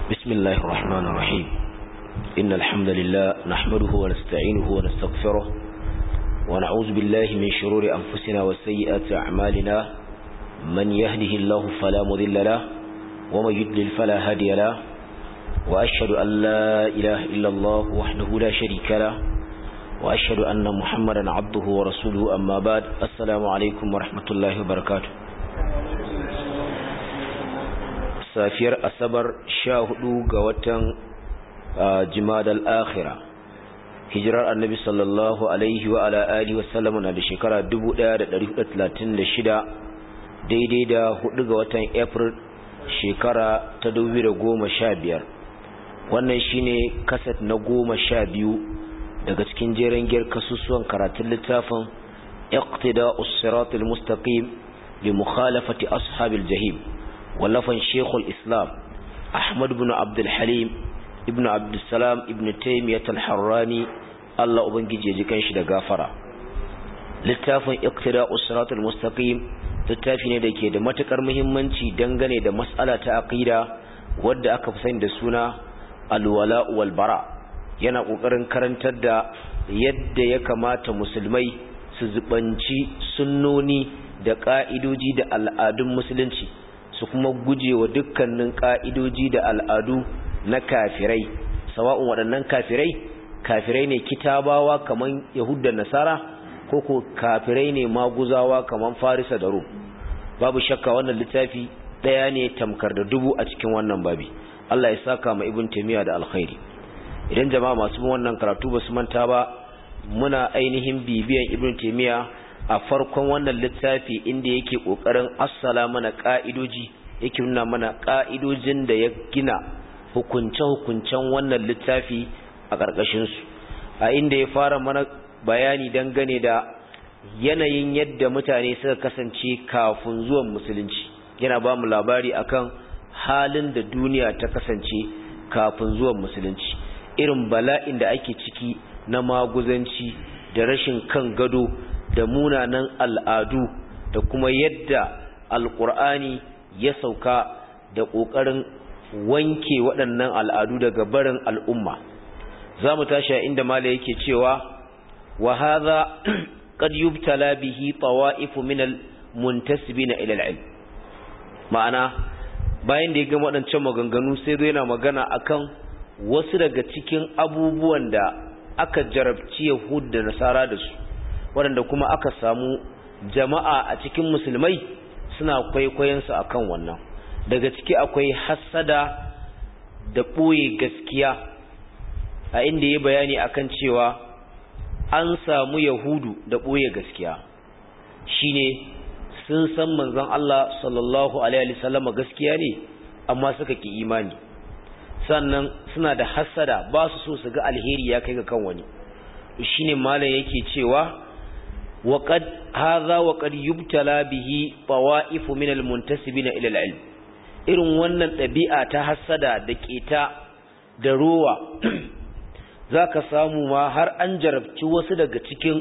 بسم الله الرحمن الرحيم إن الحمد لله نحمده ونستعينه ونستغفره ونعوذ بالله من شرور أنفسنا وسيئات أعمالنا من يهده الله فلا مذل له ومن يدلل فلا هادي له وأشهد أن لا إله إلا الله وحده لا شريك له وأشهد أن محمدا عبده ورسوله أما بعد السلام عليكم ورحمة الله وبركاته safiyar asabar sha hudu ga watan jimadal akhira hijirar annabi sallallahu alaihi wa ala alihi wa sallama na da shekara 1436 daidai da hudu ga watan april shekara ta 2015 wannan shine kaset na goma sha biyu daga cikin jeren giyar kasusuwan karatun littafin iqtida'us siratul mustaqim li mukhalafati ashabil jahim wallafan shekul islam ahmad bin abdulhalim ibn abdulsalam ibn taimiyyat al-harrani allah ubangiji ya ji kanshi da gafara littafin iqtida usratul mustaqim littafi ne da ke da matukar muhimmanci dangane da mas'ala ta aqida wadda aka fi sani da suna alwala wal bara yana kokarin karantar da yadda ya kamata musulmai su zubanci sunnoni da ka'idoji da al'adun musulunci su kuma guje wa dukkanin ƙa'idoji da al'adu na kafirai sawa'un waɗannan kafirai kafirai ne kitabawa kamar yahudda nasara ko ko kafirai ne maguzawa kamar farisa da rum babu shakka wannan littafi ɗaya ne tamkar da dubu a cikin wannan babi Allah ya saka ma ibn taymiya da alkhairi idan jama'a masu bin wannan karatu ba su manta ba muna ainihin bibiyan ibn taymiya a farkon wannan littafi inda yake kokarin assala mana ka'idoji yake nuna mana ka'idojin da ya gina hukunce-hukuncen wannan littafi a ƙarƙashin su a inda ya fara mana bayani dangane da yanayin yadda mutane suka kasance kafin zuwan musulunci yana ba mu labari akan halin da duniya ta kasance kafin zuwan musulunci irin bala'in da ake ciki na maguzanci da rashin kan gado da munanan al'adu da kuma yadda alƙur'ani ya sauka da ƙoƙarin wanke waɗannan al'adu daga barin al'umma za mu tashi a inda mala yake cewa wa haza qad yubtala bihi tawa'ifu min al-muntasibina ila al-ilm ma'ana bayan da ya ga waɗancan maganganu sai zai yana magana akan wasu daga cikin abubuwan da aka jarabci Yahud da Nasara da su waɗanda kuma aka samu jama'a a cikin musulmai suna kwaikwayonsu a kan wannan daga ciki akwai hassada da ɓoye gaskiya a inda ya bayani akan cewa an samu yahudu da ɓoye gaskiya shine sun san manzon Allah sallallahu alaihi wasallama gaskiya ne amma suka ki imani sannan suna da hassada ba su so su ga alheri ya kai ga kan wani shine malam yake cewa وقد هذا وقد يبتلى به طوائف من المنتسبين الى العلم irin wannan ɗabi'a ta hassada da ƙeta da rowa za ka samu ma har an jarabci wasu daga cikin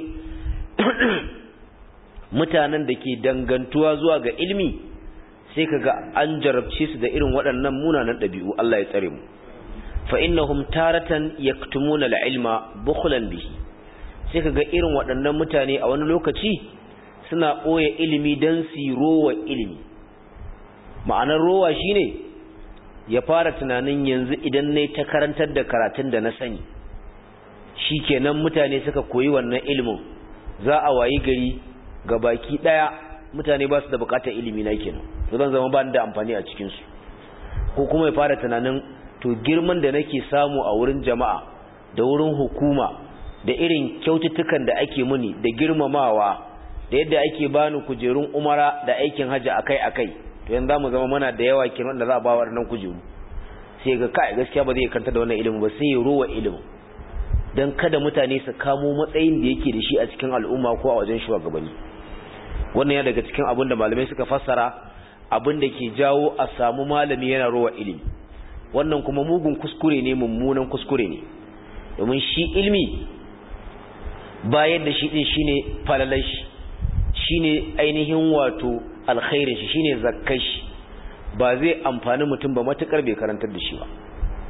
mutanen da ke dangantuwa zuwa ga ilmi sai ka ga an jarabce su da irin waɗannan munanan ɗabi'u Allah ya tsare mu fa innahum taratan yaktumuna al-ilma bukhlan bihi sai ka ga irin waɗannan mutane a wani lokaci suna ɓoye ilimi don su rowa ilimi ma'anar rowa shine ya fara tunanin yanzu idan na ta karantar da karatun da na sani shi kenan mutane suka koyi wannan ilimin za a wayi gari ga baki ɗaya mutane ba su da bukatar ilimi na kenan to zan zama ba da amfani a cikinsu ko kuma ya fara tunanin to girman da nake samu a wurin jama'a da wurin hukuma da irin kyaututtukan da ake muni da girmamawa da yadda ake bani kujerun umara da aikin hajji akai-akai to yanzu zamu zama mana da yawa kenan da za a ba waɗannan kujeru sai ga kai gaskiya ba zai kanta da wannan ilimin ba sai ya rowa ilimin dan kada mutane su kamo matsayin da yake da shi a cikin al'umma ko a wajen shugabanni wannan ya daga cikin abin da malamai suka fassara abin da ke jawo a samu malami yana rowa ilimi wannan kuma mugun kuskure ne mummunan kuskure ne domin shi ilimi bayar da shi din shine falalar shi shine ainihin wato alkhairin shi shine zakkar shi ba zai amfani mutum ba matukar bai karantar da shi ba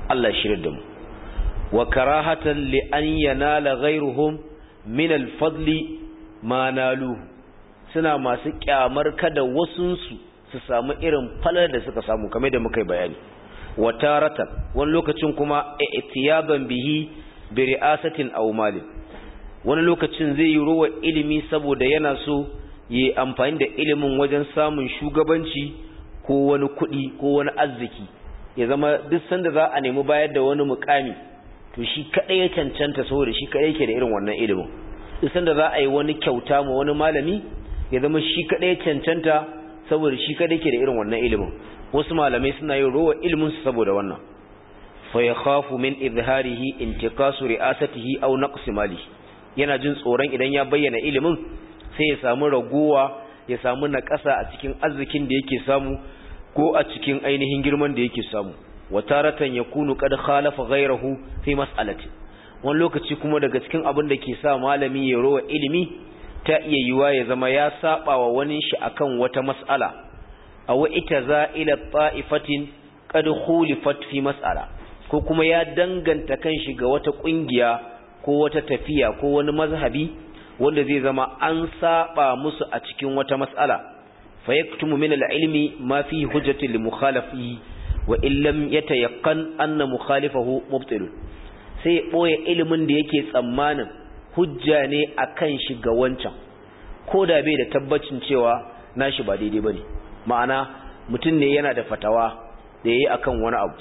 Allah shirya da mu wa karahatan li an yanala ghayruhum min al-fadli ma nalu suna masu kyamar kada wasunsu su samu irin falar da suka samu kamar da muka yi bayani wa taratan wani lokacin kuma i'tiyaban bihi bi ri'asatin aw malin wani lokacin zai yi ruwa ilimi saboda yana so yi amfani da ilimin wajen samun shugabanci ko wani kuɗi ko wani arziki ya zama duk sanda za a nemi bayar da wani mukami to shi kadai ya cancanta saboda shi kadai yake da irin wannan ilimin duk sanda za a yi wani kyauta ma wani malami ya zama shi kadai ya cancanta saboda shi kadai yake da irin wannan ilimin wasu malamai suna yin rowa ilimin su saboda wannan fa yakhafu min izharihi intikasu ri'asatihi aw naqsi malihi yana jin tsoron idan ya bayyana ilimin sai ya samu ragowa ya samu naƙasa a cikin arzikin da yake samu ko a cikin ainihin girman da yake samu wataratan yakunu qad khalafa ghayrahu fi mas'alati wani lokaci kuma daga cikin abin da ke sa malami ya rowa ilimi ta iya yiwa ya zama ya saba wa wani shi akan wata mas'ala aw itaza ila ta'ifatin qad khulifat fi mas'ala ko kuma ya danganta kanshi ga wata kungiya ko wata tafiya ko wani mazhabi wanda zai zama an saba musu a cikin wata mas'ala fa yaktumu min al-ilmi ma fi hujjatin li mukhalafihi wa in lam yatayaqqan anna mukhalifahu mubtil sai ya boye ilimin da yake tsammanin hujja ne akan shi ga wancan ko da bai da tabbacin cewa nashi ba daidai bane ma'ana mutum ne yana da fatawa da yayi akan wani abu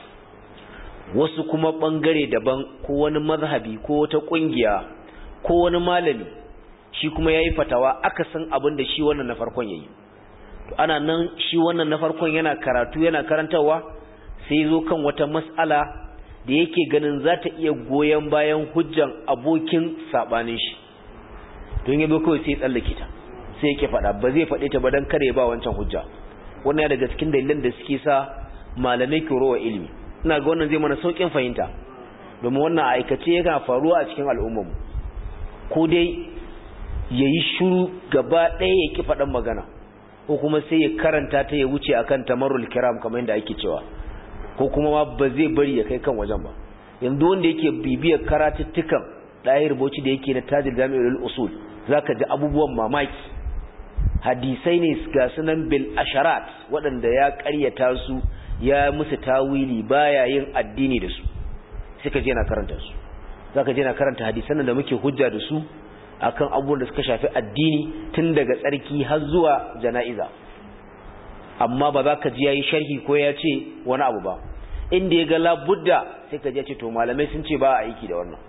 wasu kuma bangare daban ko wani mazhabi ko wata kungiya ko wani malami shi kuma yayi fatawa aka san abin da shi wannan na farkon yayi to ana nan shi wannan na farkon yana karatu yana karantawa sai zo kan wata mas'ala da yake ganin za ta iya goyen bayan hujjan abokin sabanin shi don yabo kawai sai tsallake ta sai yake fada ba zai fade ta ba dan kare ba wancan hujja wannan ya daga cikin dalilan da suke sa malamai ke rowa ilimi ina ga wannan zai mana saukin fahimta domin wannan aikace yana faruwa a cikin al'ummar ko dai yayi shiru gaba ɗaya ya ki faɗan magana ko kuma sai ya karanta ta ya wuce akan tamarrul kiram kamar yadda ake cewa ko kuma ma ba zai bari ya kai kan wajen ba yanzu wanda yake bibiyar karatuttukan ɗaya rubuci da yake na tajir jami'ul usul zaka ji abubuwan mamaki hadisai ne ga sunan bil asharat waɗanda ya ƙaryata su ya musu tawili baya yin addini da su sai ka je na karanta su zaka je na karanta hadisan da muke hujja da su akan abubuwan da suka shafi addini tun daga tsarki har zuwa jana'iza amma ba za ka ji yayi sharhi ko ya ce wani abu ba inda ya ga labudda sai ka ji ya ce to malamai sun ce ba a aiki da wannan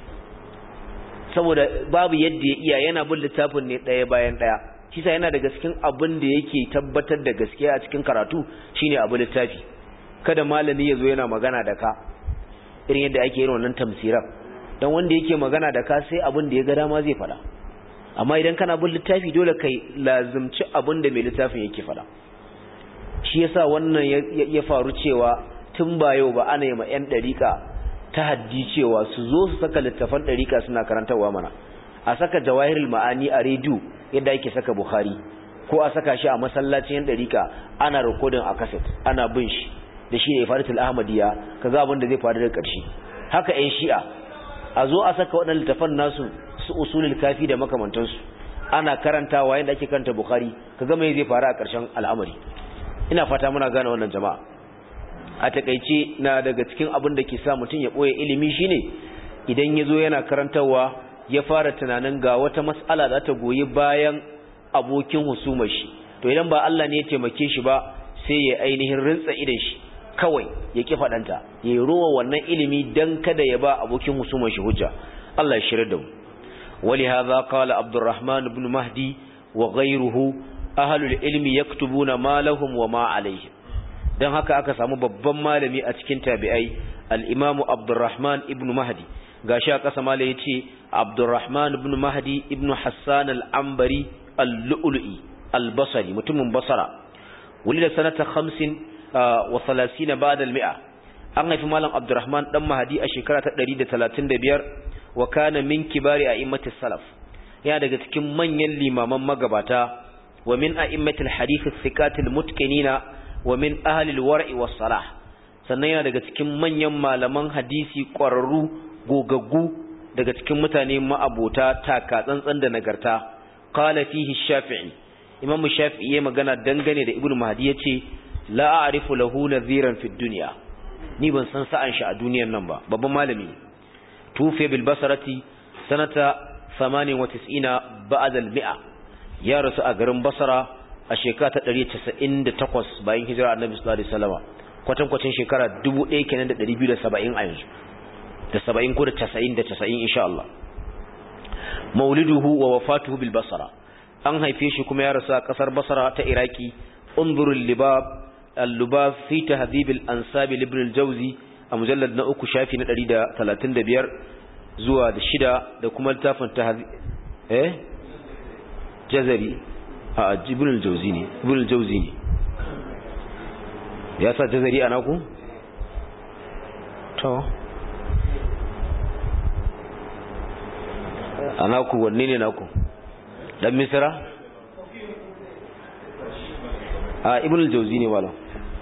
saboda babu yadda ya iya yana bin littafin ne ɗaya bayan ɗaya shi sa yana daga cikin abin da yake tabbatar da gaskiya a cikin karatu shine abu littafi kada malami ya zo yana magana da ka irin yadda ake yin wannan tamsiran dan wanda yake magana da ka sai abin da ya ga dama zai faɗa amma idan kana bin littafi dole kai lazimci abin da mai littafin yake faɗa shi yasa wannan ya faru cewa tun ba yau ba ana yi ma 'yan ɗariƙa ta haddi cewa su zo su saka littafan ɗariƙa suna karantarwa mana a saka jawahirul ma'ani a rediyo yadda ake saka bukhari ko a saka shi a masallacin 'yan ɗariƙa ana rikodin a kaset ana bin shi da shi ne faritul ahmadiyya ka za abin da zai faru da ƙarshe haka 'yan shi'a a zo a saka waɗannan littafan nasu su usulul kafi da makamantansu ana karantawa yadda ake karanta bukhari ka ga me zai faru a ƙarshen al'amari ina fata muna gane wannan jama'a a takeice na daga cikin abin da ke sa mutum ya boye ilimi shine idan yazo yana karantawa ya fara tunanin ga wata mas'ala za ta goyi bayan abokin husumar shi to idan ba Allah ne ya taimake shi ba sai ya ainihin rintsa idan shi kawai ya ki fadanta ya rowa wannan ilimi dan kada ya ba abokin husumar shi hujja Allah ya shirye da mu ولهذا قال عبد الرحمن بن مهدي وغيره ahalul ilmi yaktubuna ma lahum wa ma alaihim dan haka aka samu babban malami a cikin tabi'ai al-imam Abdurrahman ibn Mahdi gashi aka sama malai yace Abdurrahman ibn Mahdi ibn Hassan al-Ambari al-Lu'lu'i al-Basri mutumin Basra wulida sanata 35 wa 30 ba'da al-mi'a an haifi malam Abdurrahman dan Mahdi a shekara ta 135 wa kana min kibari a'immatis salaf yana daga cikin manyan limaman magabata ومن أئمة الحديث الثقات المتقنين ومن أهل الورع والصلاح sannan yana daga cikin manyan malaman hadisi ƙwararru gogaggu daga cikin mutane ma'abota taka tsantsan da nagarta qala fihi shafi'i imamu shafi'i ya magana dangane da ibnu mahdi yace la a'rifu lahu nadhiran fid dunya ni ban san sa'an shi a duniyar nan ba babban malami tufi bil basarati sanata 98 ba'da al mi'a ya rasu a garin basara a shekara ta 198 bayan hijira annabi sallallahu alaihi wasallam kwatan kwacin shekara 1000 kenan da 270 a yanzu da 70 ko da 90 da 90 insha Allah mauliduhu wa wafatuhu bil basara an haife shi kuma ya rasu a kasar basara ta iraki unzurul libab al-lubab fi tahdhib al-ansab ibn al-jawzi a mujallad na uku shafi na 135 zuwa da shida da kuma littafin tahdhib eh jazari a ibn al-jawzi ne ibn al-jawzi ne ya sa jazari ana ku to ana ku wanne ne naku dan misra a ibn al-jawzi ne wala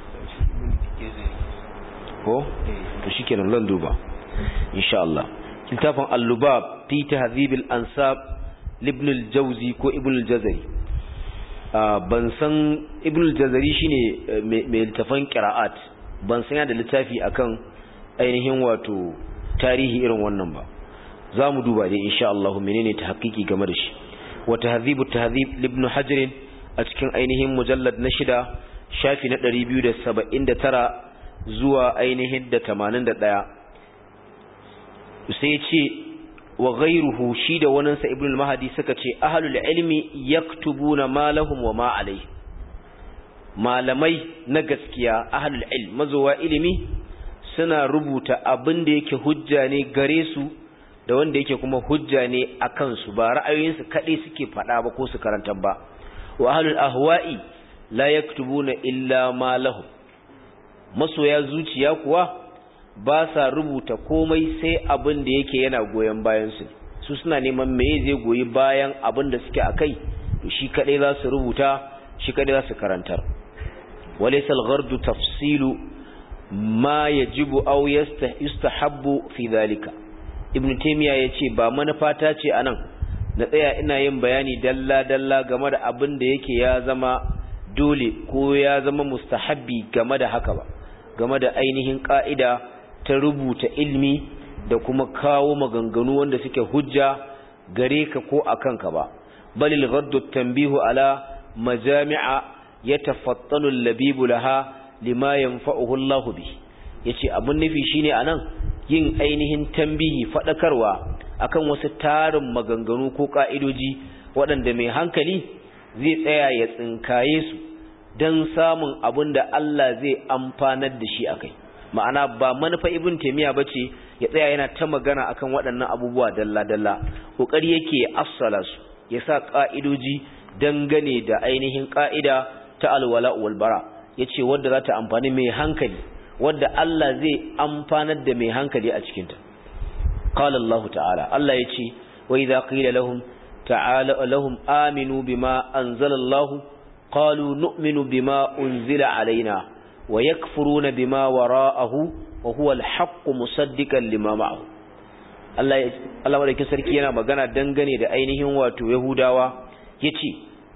ko to shikenan lan duba insha Allah littafin al-lubab fi tahdhib al-ansab ibn al-jawzi ko ibn al-jazari ban san ibn al-jazari shine mai littafin qira'at ban san da littafi akan ainihin wato tarihi irin wannan ba za mu duba dai insha Allah menene ta hakiki game da shi wa tahdhibu tahdhib ibn hajar a cikin ainihin mujallad na shida shafi na 279 zuwa ainihin da 81 sai ce wa ghayruhu shi da wannan sa ibn al-mahdi suka ce ahlul ilmi yaktubuna ma lahum wa ma alayhi malamai na gaskiya ahlul ilm mazowa ilimi suna rubuta abin da yake hujja ne gare su da wanda yake kuma hujja ne a kansu ba ra'ayoyinsu kaɗai suke faɗa ba ko su karanta ba wa ahlul ahwa'i la yaktubuna illa ma lahu masoya zuciya kuwa ba sa rubuta komai sai abin da yake yana goyon bayan su su suna neman me zai goyi bayan abin da suke akai to shi kaɗai za su rubuta shi kaɗai za su karantar walaysa al-ghardu tafsilu ma yajibu aw yustahabbu fi dhalika ibn taymiya yace ba manufata ce anan na tsaya ina yin bayani dalla dalla game da abin da yake ya zama dole ko ya zama mustahabbi game da haka ba game da ainihin ka'ida ta rubuta ilmi da kuma kawo maganganu wanda suke hujja gare ka ko akan ka ba balil ghaddu tanbihu ala majami'a yatafattanu al-labibu laha lima yanfa'uhu Allah bihi yace abun nufi shine anan yin ainihin tambihi fadakarwa akan wasu tarin maganganu ko ka'idoji waɗanda mai hankali zai tsaya ya tsinkaye su don samun abin da Allah zai amfanar da shi akai ma'ana ba manufa ibn taymiya bace ya tsaya yana ta magana akan waɗannan abubuwa dalla dalla kokari yake assala su ya sa ka'idoji dangane da ainihin ka'ida ta alwala wal bara yace wadda za ta amfani mai hankali wadda Allah zai amfanar da mai hankali a cikinta qala Allah ta'ala Allah yace wa idza qila lahum ta'ala lahum aminu bima anzala Allah qalu nu'minu bima unzila alaina wa yakfuruna bima wara'ahu wa huwa al-haqq musaddiqan lima ma'ahu Allah Allah wadda sarki yana magana dangane da ainihin wato Yahudawa yace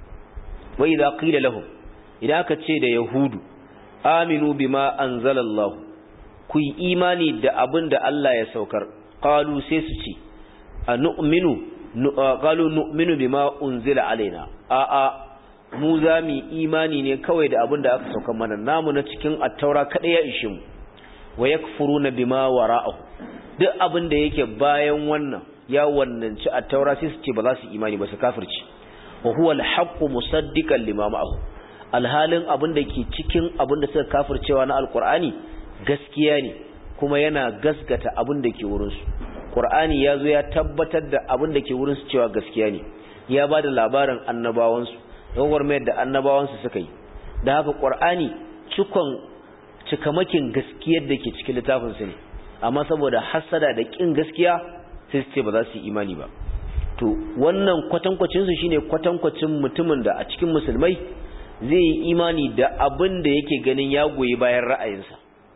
wa idza qila lahum idan aka ce da Yahudu aminu bima anzalallahu ku yi imani da abin da Allah ya saukar qalu sai su ce anu'minu qalu nu'minu bima unzila alaina a a mu za mu imani ne kawai da abin da aka saukar mana namu na cikin at-taura kada ya ishe mu wa yakfuruna bima wara'ahu duk abin da yake bayan wannan ya wannanci at-taura sai su ce ba za su imani ba su kafirci wa huwa al-haqqu musaddiqan lima ma'ahu alhalin abin da ke cikin abin da suka kafircewa na alkur'ani gaskiya ne kuma yana gaskata abin da ke wurinsu ƙur'ani ya zo ya tabbatar da abin da ke wurinsu cewa gaskiya ne ya ba da labarin annabawansu don warmayar da annabawansu suka yi da haka ƙur'ani cikon cikamakin gaskiyar da ke cikin littafinsu ne amma saboda hasada da ƙin gaskiya sai su ce ba za su yi imani ba to wannan kwatankwacinsu shine kwatankwacin mutumin da a cikin musulmai zai yi imani da abin da yake ganin ya goyi bayan ra'ayinsa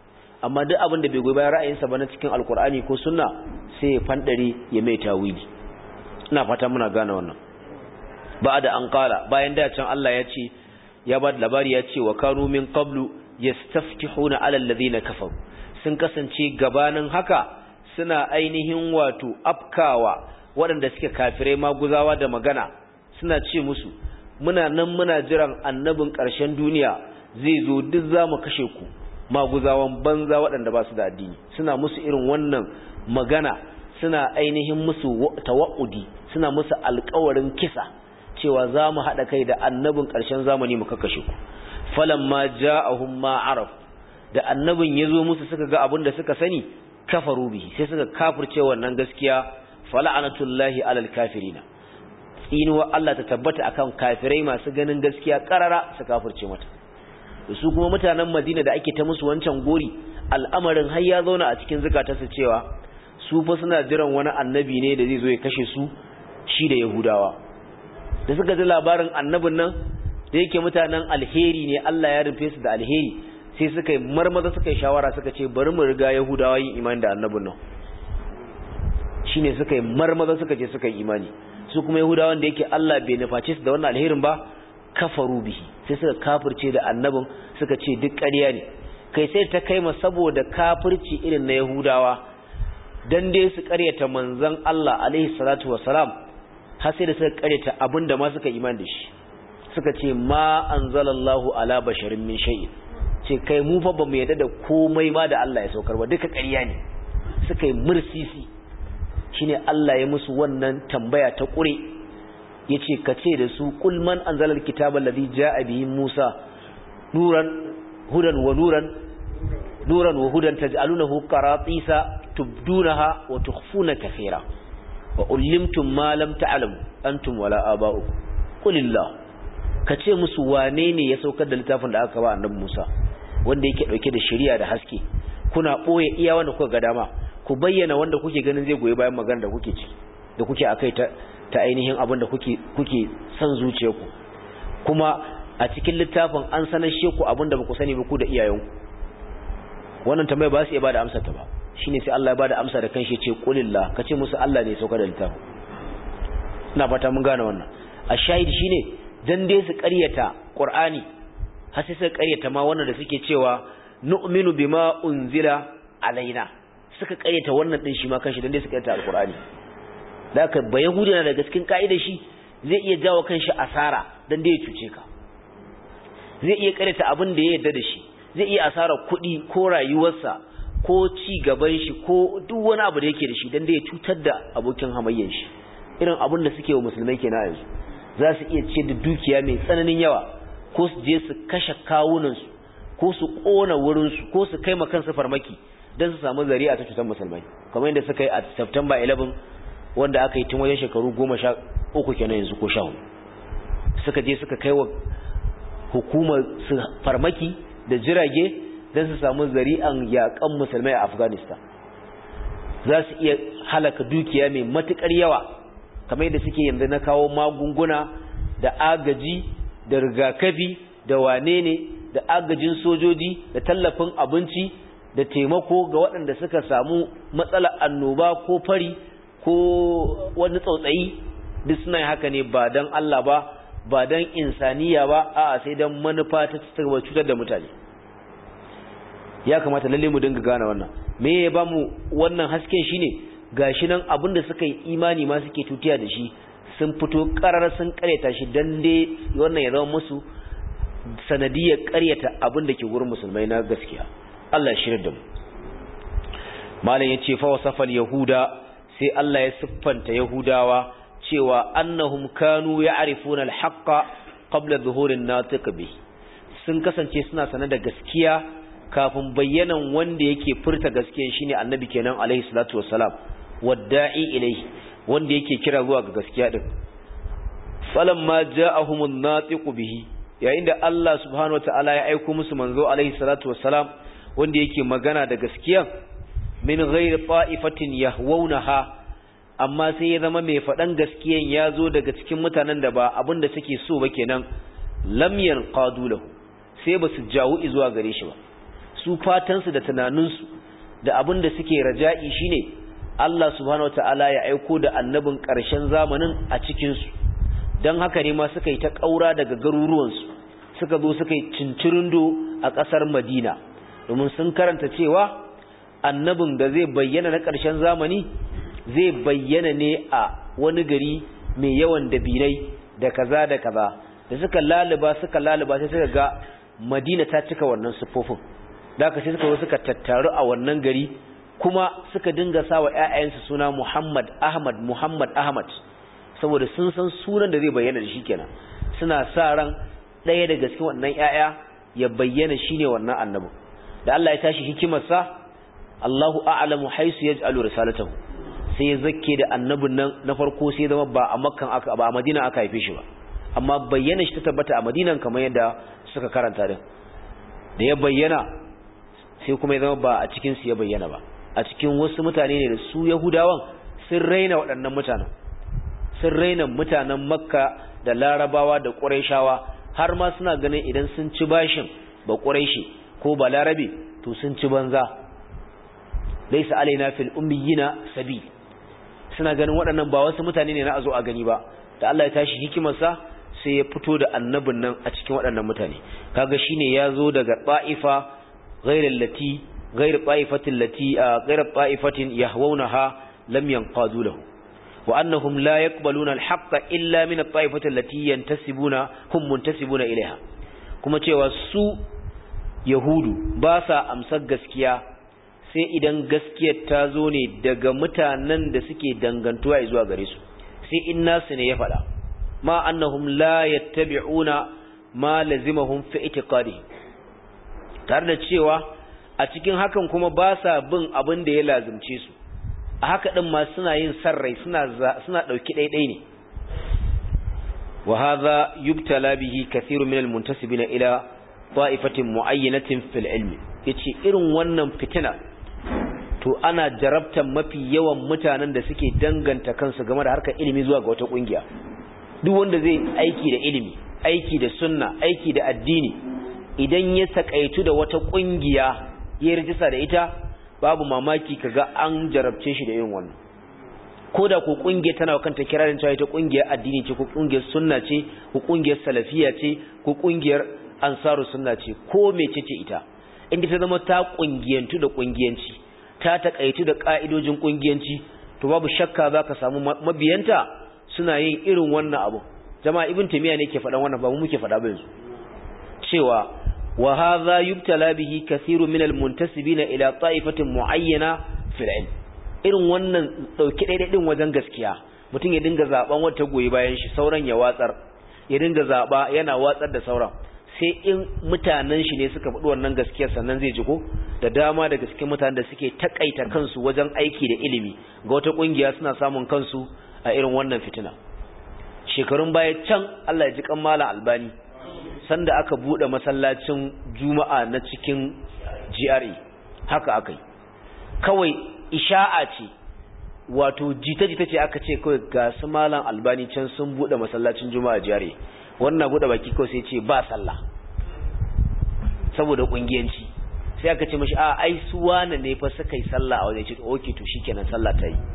amma duk abin da bai goyi bayan ra'ayinsa ba na cikin alkur'ani ko sunna sai ya fandare ya mai tawili ina fata muna gane wannan ba da an kala bayan da can Allah ya ce ya ba da labari ya ce wa kanu min qablu yastaftihuna ala alladhina kafaru sun kasance gabanin haka suna ainihin wato afkawa waɗanda suke kafirai maguzawa da magana suna ce musu muna nan muna jiran annabin ƙarshen duniya zai zo duk za mu kashe ku maguzawan banza waɗanda ba su da addini suna musu irin wannan magana suna ainihin musu tawa'udi suna musu alƙawarin kisa cewa za mu haɗa kai da annabin ƙarshen zamani mu kakashe ku falamma ja'ahum ma araf da annabin ya zo musu suka ga abin da suka sani kafaru bihi sai suka kafirce wannan gaskiya fala'anatullahi alal kafirina tsinuwa Allah ta tabbata akan kafirai masu ganin gaskiya karara su kafirce mata su kuma mutanen Madina da ake ta musu wancan gori al'amarin har ya zauna a cikin zukatarsu cewa su fa suna jiran wani annabi ne da zai zo ya kashe su shi da Yahudawa da suka ji labarin annabin nan da yake mutanen alheri ne Allah ya rufe su da alheri sai suka yi marmaza suka yi shawara suka ce bari mu riga Yahudawa yin imani da annabin nan shine suka yi marmaza suka je suka yi imani su kuma Yahudawan da yake Allah bai nuface su da wannan alherin ba kafaru bihi sai suka kafirce da annabin suka ce duk ƙarya ne kai sai ta kai ma saboda kafirci irin na Yahudawa dan dai su ƙaryata manzon Allah alaihi salatu wassalam har sai da suka ƙaryata abinda ma suka imani da shi suka ce ma anzalallahu ala basharin min shay'in ce kai mu fa bamu yarda da komai ma da Allah ya saukar ba duka ƙarya ne suka yi mursisi shine Allah ya musu wannan tambaya ta ƙure yace ka ce da su kul man anzalal kitaba alladhi jaa bihi Musa nuran hudan wa nuran nuran wa hudan taj'alunahu qaratisa tubdunaha wa tukhfuna kathira wa ullimtum ma lam ta'lamu antum wala aba'ukum qulillah ka ce musu wane ne ya saukar da littafin da aka ba annabi Musa wanda yake dauke da shari'a da haske kuna boye iya wanda kuka ga dama ku bayyana wanda kuke ganin zai goyi bayan magana da kuke ci da kuke akai ta ta ainihin abin da kuke kuke san zuciyarku kuma a cikin littafin an sanar sheku abin da ba ku sani ba ku da iyayenku wannan tambaya ba su iya bada amsar ta ba shine sai Allah ya bada amsa da kanshi ce qulillah kace musu Allah ne ya saukar da littafin ina fata mun gane wannan a shahidi shine dan dai su ƙaryata Qur'ani har sai su ƙaryata ma wannan da suke cewa nu'minu bima unzila alaina suka ƙaryata wannan din shi ma kanshi dan dai su ƙaryata alqur'ani da haka ba yahudi na daga cikin ka'idar shi zai iya jawo kanshi asara dan dai ya cuce ka zai iya ƙaryata abin da ya yarda da shi zai iya asara kuɗi ko rayuwarsa ko ci gaban shi ko duk wani abu da yake da shi dan dai ya cutar da abokin hamayyar shi irin abin da suke wa musulmai kenan yanzu za su iya ce da dukiya mai tsananin yawa ko su je su kashe kawunansu ko su ƙona wurinsu ko su kai kansu farmaki don su samu zari'a ta cutar musulmai kamar yadda suka yi a September 11 wanda aka yi tun wajen shekaru goma sha uku kenan yanzu ko sha hudu suka je suka kai wa hukumar su farmaki da jirage don su samu zari'an yaƙan musulmai a Afghanistan za su iya halaka dukiya mai matuƙar yawa kamar yadda suke yanzu na kawo magunguna da agaji da rigakafi da wane ne da agajin sojoji da tallafin abinci da taimako ga waɗanda suka samu matsalar annoba ko fari ko wani tsautsayi duk suna haka ne ba don Allah ba ba don insaniya ba a sai don manufa ta cutar da mutane ya kamata lalle mu dinga gane wannan me ya ba mu wannan hasken shine gashi nan abinda suka yi imani ma suke tutiya da shi sun fito karar sun karyata shi dan dai wannan ya zama musu sanadiyar karyata abinda ke gurin musulmai na gaskiya Allah ya shirya da mu malam yace fa wasafal yahuda sai Allah ya siffanta yahudawa cewa annahum kanu ya'rifuna al-haqqa qabla dhuhurin natiq bi sun kasance suna sanar da gaskiya kafin bayyanan wanda yake furta gaskiya shine annabi kenan alaihi salatu wassalam wadda'i ilayhi wanda yake kira zuwa ga gaskiya din falamma ja'ahumun natiqu bihi yayin da Allah subhanahu wataala ya aika musu manzo alaihi salatu wassalam wanda yake magana da gaskiya min ghairi ta'ifatin yahwunaha amma sai ya zama mai fadan gaskiyan ya zo daga cikin mutanen da ba abin da suke so ba kenan lam yanqadu lahu sai ba su jawo zuwa gare shi ba su fatansu da tunaninsu da abin da suke raja'i shine Allah subhanahu wataala ya aiko da annabin ƙarshen zamanin a cikinsu don haka ne ma suka yi ta ƙaura daga garuruwansu suka zo suka yi cincirindo a ƙasar madina domin sun karanta cewa annabin da zai bayyana na ƙarshen zamani zai bayyana ne a wani gari mai yawan dabinai da kaza da kaza da suka laluba suka laluba sai suka ga madina ta cika wannan siffofin da aka sai suka zo suka tattaru a wannan gari kuma suka dinga sa wa ‘ya'yansu suna muhammad ahmad muhammad ahmad saboda sun san sunan da zai bayyana da shi kenan suna sa ran ɗaya daga cikin wannan ‘ya'ya ya bayyana shine wannan annabin da Allah ya tashi hikimarsa Allahu a'lamu haisu yaj'alu risalatahu sai ya zakke da annabin nan na farko sai zama ba a makkan aka ba a madina aka haife shi ba amma bayyana shi ta tabbata a madinan kamar yadda suka karanta din da ya bayyana sai kuma ya zama ba a cikin su ya bayyana ba a cikin wasu mutane ne da su yahudawan sun raina waɗannan mutanen sun raina mutanen makka da larabawa da ƙurayshawa har ma suna ganin idan sun ci bashin ba ƙurayshi ko ba larabe to sun ci banza laisa alaina fil ummiyina sabil suna ganin waɗannan ba wasu mutane ne na a zo a gani ba da Allah ya tashi hikimarsa sai ya fito da annabin nan a cikin waɗannan mutane kaga shine ya zo daga ta'ifa ghairal lati ghair ta'ifatin lati ghair ta'ifatin yahwunaha lam yanqadu lahu wa annahum la yaqbaluna al-haqqa illa min at-ta'ifati allati yantasibuna hum muntasibuna ilaiha kuma cewa su yahudu ba sa amsar gaskiya sai idan gaskiyar ta zo ne daga mutanen da suke dangantuwa zuwa gare su sai in nasu ne ya faɗa ma annahum la yattabi'una ma lazimahum fi itiqadi tare da cewa a cikin hakan kuma ba sa bin abin da ya lazimce su a haka din ma suna yin sarrai suna suna dauki daidai ne wa hadha yubtala bihi kathirun min almuntasibina ila ta'ifatin muayyanatin fil ilmi yace irin wannan fitina to ana jarabtan mafi yawan mutanen da suke danganta kansu game da harkar ilimi zuwa ga wata kungiya duk wanda zai aiki da ilimi aiki da sunna aiki da addini idan ya takaitu da wata kungiya ya rijista da ita babu mamaki kaga an jarabce shi da irin wannan ko da ko kungiyar tana kanta kirarin cewa ita kungiyar addini ce ko kungiyar sunna ce ko kungiyar salafiya ce ko kungiyar ansaru sunna ce ko mecece ita inda ta zama ta kungiyantu da kungiyanci ta takaitu da ka'idojin kungiyanci to babu shakka zaka samu mabiyanta suna yin irin wannan abu jama'a ibn taymiya ne ke faɗan wannan ba mu muke faɗa ba yanzu cewa wa hadha yubtala bihi kathirun min almuntasibina ila ta'ifatin muayyana fil ilm irin wannan dauki daidai din wajen gaskiya mutum ya dinga zaben wata goyi bayan shi sauran ya watsar ya dinga zaba yana watsar da sauran sai in mutanen shi ne suka faɗi wannan gaskiyar sannan zai ji ko da dama daga cikin mutanen da suke takaita kansu wajen aiki da ilimi ga wata kungiya suna samun kansu a irin wannan fitina shekarun baya can Allah ya ji kan malam albani sanda aka bude masallacin juma'a na cikin GRA haka akai kawai isha'a ce wato jita-jita ce aka ce kawai ga su malam albani can sun bude masallacin juma'a GRA wannan bude baki kawai sai ce ba sallah saboda kungiyanci sai aka ce mashi a ai su wane ne fa suka yi sallah a wajen ce okay to shikenan sallah ta yi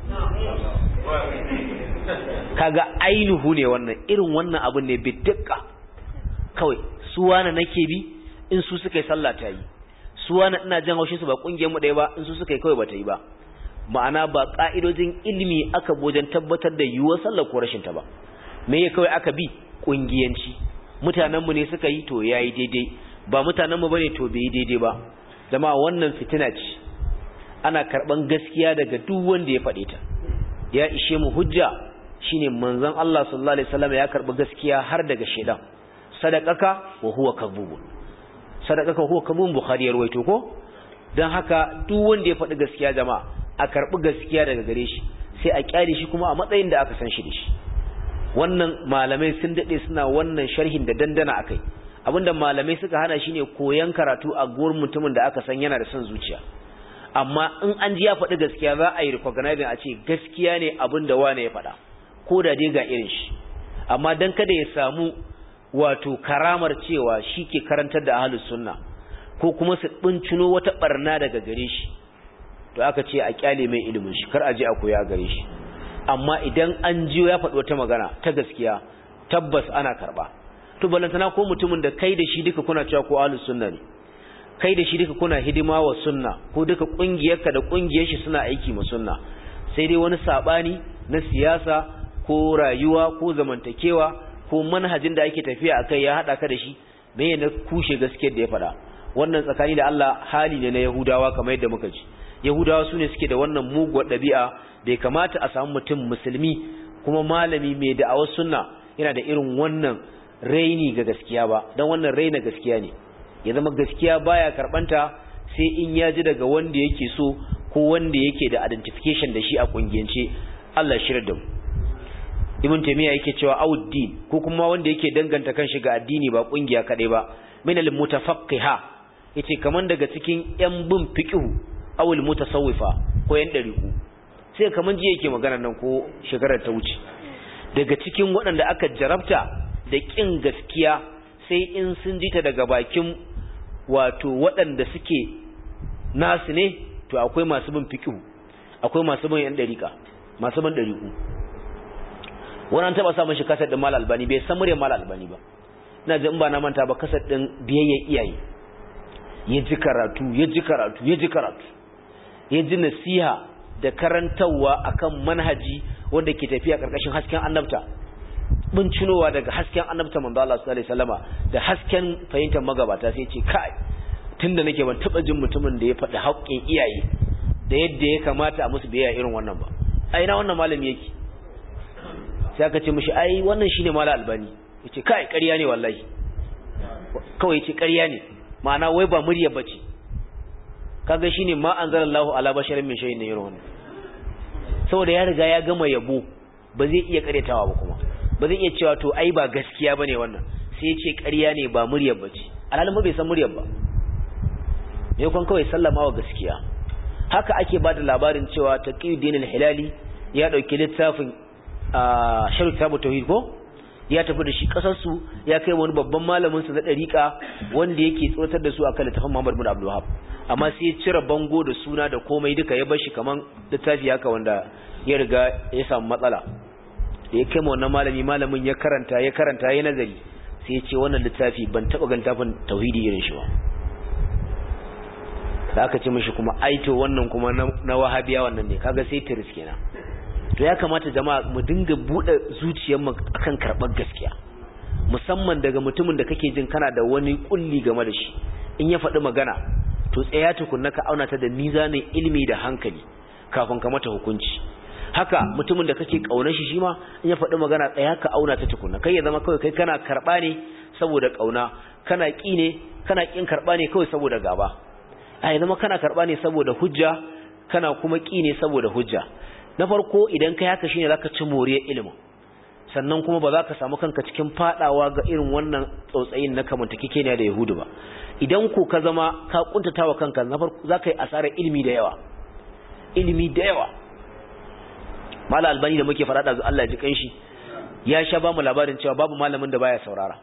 kaga ainihu ne wannan irin wannan abun ne bidduka kawai su wane nake bi in su suka yi sallah ta yi su wane ina jan haushin su ba kungiyar mu ɗaya ba in su suka yi kawai ba ta yi ba ma'ana ba ka'idojin ilimi aka wajen tabbatar da yiwuwar sallar ko rashin ta ba me ya kawai aka bi kungiyanci mutanen mu ne suka yi to yayi daidai ba mutanen mu bane to bai daidai ba jama'a wannan fitina ce ana karban gaskiya daga duk wanda ya faɗe ta ya ishe mu hujja shine manzon Allah sallallahu alaihi wasallam ya karbi gaskiya har daga shedan sadaqaka wa huwa kadhub sadaqaka huwa kadhub bukhari ya rawaito ko dan haka duk wanda ya faɗi gaskiya jama'a a karbi gaskiya daga gare shi sai a kyale shi kuma a matsayin da aka san shi da shi wannan malamai sun dade suna wannan sharhin da dandana akai abinda malamai suka hana shine koyan karatu a gurin mutumin da aka san yana da son zuciya amma in an ji ya faɗi gaskiya za a yi recognizing a ce gaskiya ne abin da wane ya faɗa ko da dai ga irin shi amma dan kada ya samu wato karamar cewa shi ke karantar da ahlus sunna ko kuma su bincino wata barna daga gare shi to aka ce a kyale mai ilimin shi kar a je a koya gare shi amma idan an jiyo ya faɗi wata magana ta gaskiya tabbas ana karɓa to balantana ko mutumin da kai da shi duka kuna cewa ko ahlus sunna ne kai da shi duka kuna hidima wa sunna ko duka kungiyarka da kungiyar shi suna aiki ma sunna sai dai wani sabani na siyasa ko rayuwa ko zamantakewa ko manhajin da ake tafiya akai ya hada ka da shi me ne kushe gaskiyar da ya faɗa wannan tsakani da Allah hali ne na Yahudawa kamar yadda muka ji Yahudawa sune suke da wannan muguwar ɗabi'a bai kamata a samu mutum musulmi kuma malami mai da'awar sunna yana da irin wannan raini ga gaskiya ba don wannan raina gaskiya ne ya zama gaskiya baya karbanta sai in ya ji daga wanda yake so ko wanda yake da identification da shi a kungiyance Allah shirar da mu Ibn Taymiyyah yake cewa auddin ko kuma wanda yake danganta kanshi ga addini ba kungiya kadai ba min al mutafaqqiha yace kaman daga cikin yan bin fiqh aw al mutasawwifa ko yan dariku sai kaman ji yake magana nan ko shekarar ta wuce daga cikin waɗanda aka jarabta da ƙin gaskiya sai in sun ji ta daga bakin wato waɗanda suke nasu ne to akwai masu bin fiƙihu akwai masu bin yan ɗariƙa masu bin ɗariƙu wani an taɓa samun shi kasar ɗin mal albani bai san muryar mal albani ba ina ji in ba na manta ba kasar ɗin biyayya iyaye ya ji karatu ya ji karatu ya ji karatu ya ji nasiha da karantarwa akan manhaji wanda ke tafiya ƙarƙashin hasken annabta bincinowa daga hasken annabta manzo Allah sallallahu alaihi wasallama da hasken fahimtar magabata sai ce kai tunda nake ban taba jin mutumin da ya faɗi haƙƙin iyaye da yadda ya kamata a musu biyayya irin wannan ba ai na wannan malami yake sai aka ce mishi ai wannan shine malam albani yace kai ƙarya ne wallahi kawai yace ƙarya ne ma'ana wai ba murya bace kaga shine ma anzalallahu ala basharin min shay'in irin wannan saboda ya riga ya gama yabo ba zai iya karyatawa ba kuma ba zai iya cewa to ai ba gaskiya bane wannan sai ya ce ƙarya ne ba muryar bace alhalin ba bai san muryar ba me kon kawai sallama wa gaskiya haka ake ba da labarin cewa taqiyuddin al-hilali ya dauki littafin sharh tabu tauhid ko ya tafi da shi kasar su ya kai wani babban malamin su na dariqa wanda yake tsotar da su akan littafin Muhammad bin Abdul Wahhab amma sai ya cire bango da suna da komai duka ya bar shi kaman littafi haka wanda ya riga ya samu matsala da ya kai wannan malami malamin ya karanta ya karanta ya nazari sai ya ce wannan littafi ban taba ga littafin tauhidi irin shi ba da aka ce mishi kuma aito wannan kuma na wahabiya wannan ne kaga sai tiris kenan to ya kamata jama'a mu dinga bude zuciyar mu akan karbar gaskiya musamman daga mutumin da kake jin kana da wani kulli game da shi in ya faɗi magana to tsaya tukunna ka auna ta da mizanin ilimi da hankali kafin ka mata hukunci haka mutumin da kake kaunar shi shima in ya faɗi magana tsaya ka auna ta tukunna kai ya zama kawai kai kana karɓa ne saboda kauna kana ƙi ne kana ƙin karɓa ne kawai saboda gaba a ya zama kana karɓa ne saboda hujja kana kuma ƙi ne saboda hujja na farko idan kai haka shine zaka ci moriyar ilimin sannan kuma ba za ka samu kanka cikin fadawa ga irin wannan tsautsayin na kamantakekeniya da yahudu ba idan ko ka zama ka kuntatawa kanka na farko za ka yi asarar ilimi da yawa ilimi da yawa mala albani da muke faɗa da Allah ya ji kanshi ya sha ba mu labarin cewa babu malamin da baya saurara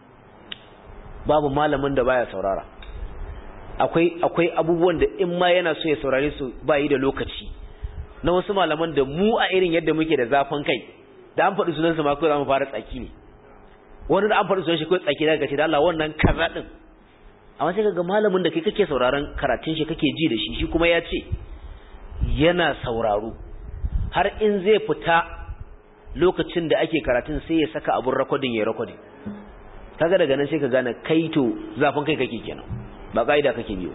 babu malamin da baya saurara akwai akwai abubuwan da in ma yana so ya saurare su ba yi da lokaci na wasu malaman da mu a irin yadda muke da zafin kai da an faɗi sunansa ma kawai za mu fara tsaki ne wani da an faɗi sunan shi kawai tsaki daga ce da Allah wannan kaza din amma sai kaga malamin da kai kake sauraron karatun shi kake ji da shi shi kuma ya ce yana sauraro har in zai fita lokacin da ake karatun sai ya saka abun rakodin ya rakodin kaga daga nan sai ka gane kai to zafin kai kake kenan ba kaida kake biyo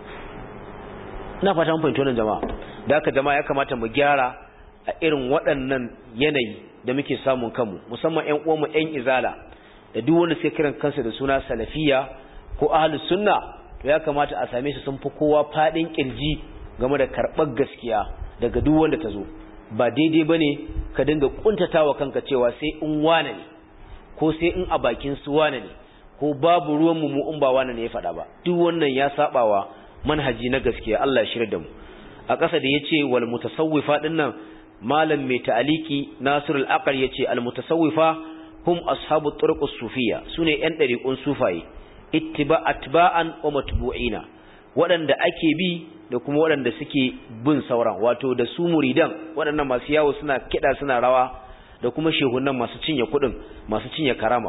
ina fata mun fahimci wannan jama'a da haka jama'a ya kamata mu gyara a irin waɗannan yanayi da muke samun kanmu musamman ƴan uwanmu ƴan izala da duk wanda suke kiran kansu da suna salafiya ko ahlus sunna to ya kamata a same su sun fi kowa fadin kirji game da karɓar gaskiya daga duk wanda ta zo ba daidai bane ka dinga kuntatawa kanka cewa sai in wane ne ko sai in a bakin su wane ne ko babu ruwan mu in ba wane ne ya faɗa ba duk wannan ya sabawa manhaji na gaskiya Allah ya shirya da mu a ƙasa da yace wal mutasawwifa dinnan malam mai ta'aliki Nasirul Aqal yace al mutasawwifa hum ashabu turuqus sufiyya sune yan dariqun sufaye ittiba atba'an wa matbu'ina waɗanda ake bi da kuma waɗanda suke bin sauran wato da su muridan waɗannan masu yawo suna kiɗa suna rawa da kuma shehunan masu cinye kuɗin masu cinye karama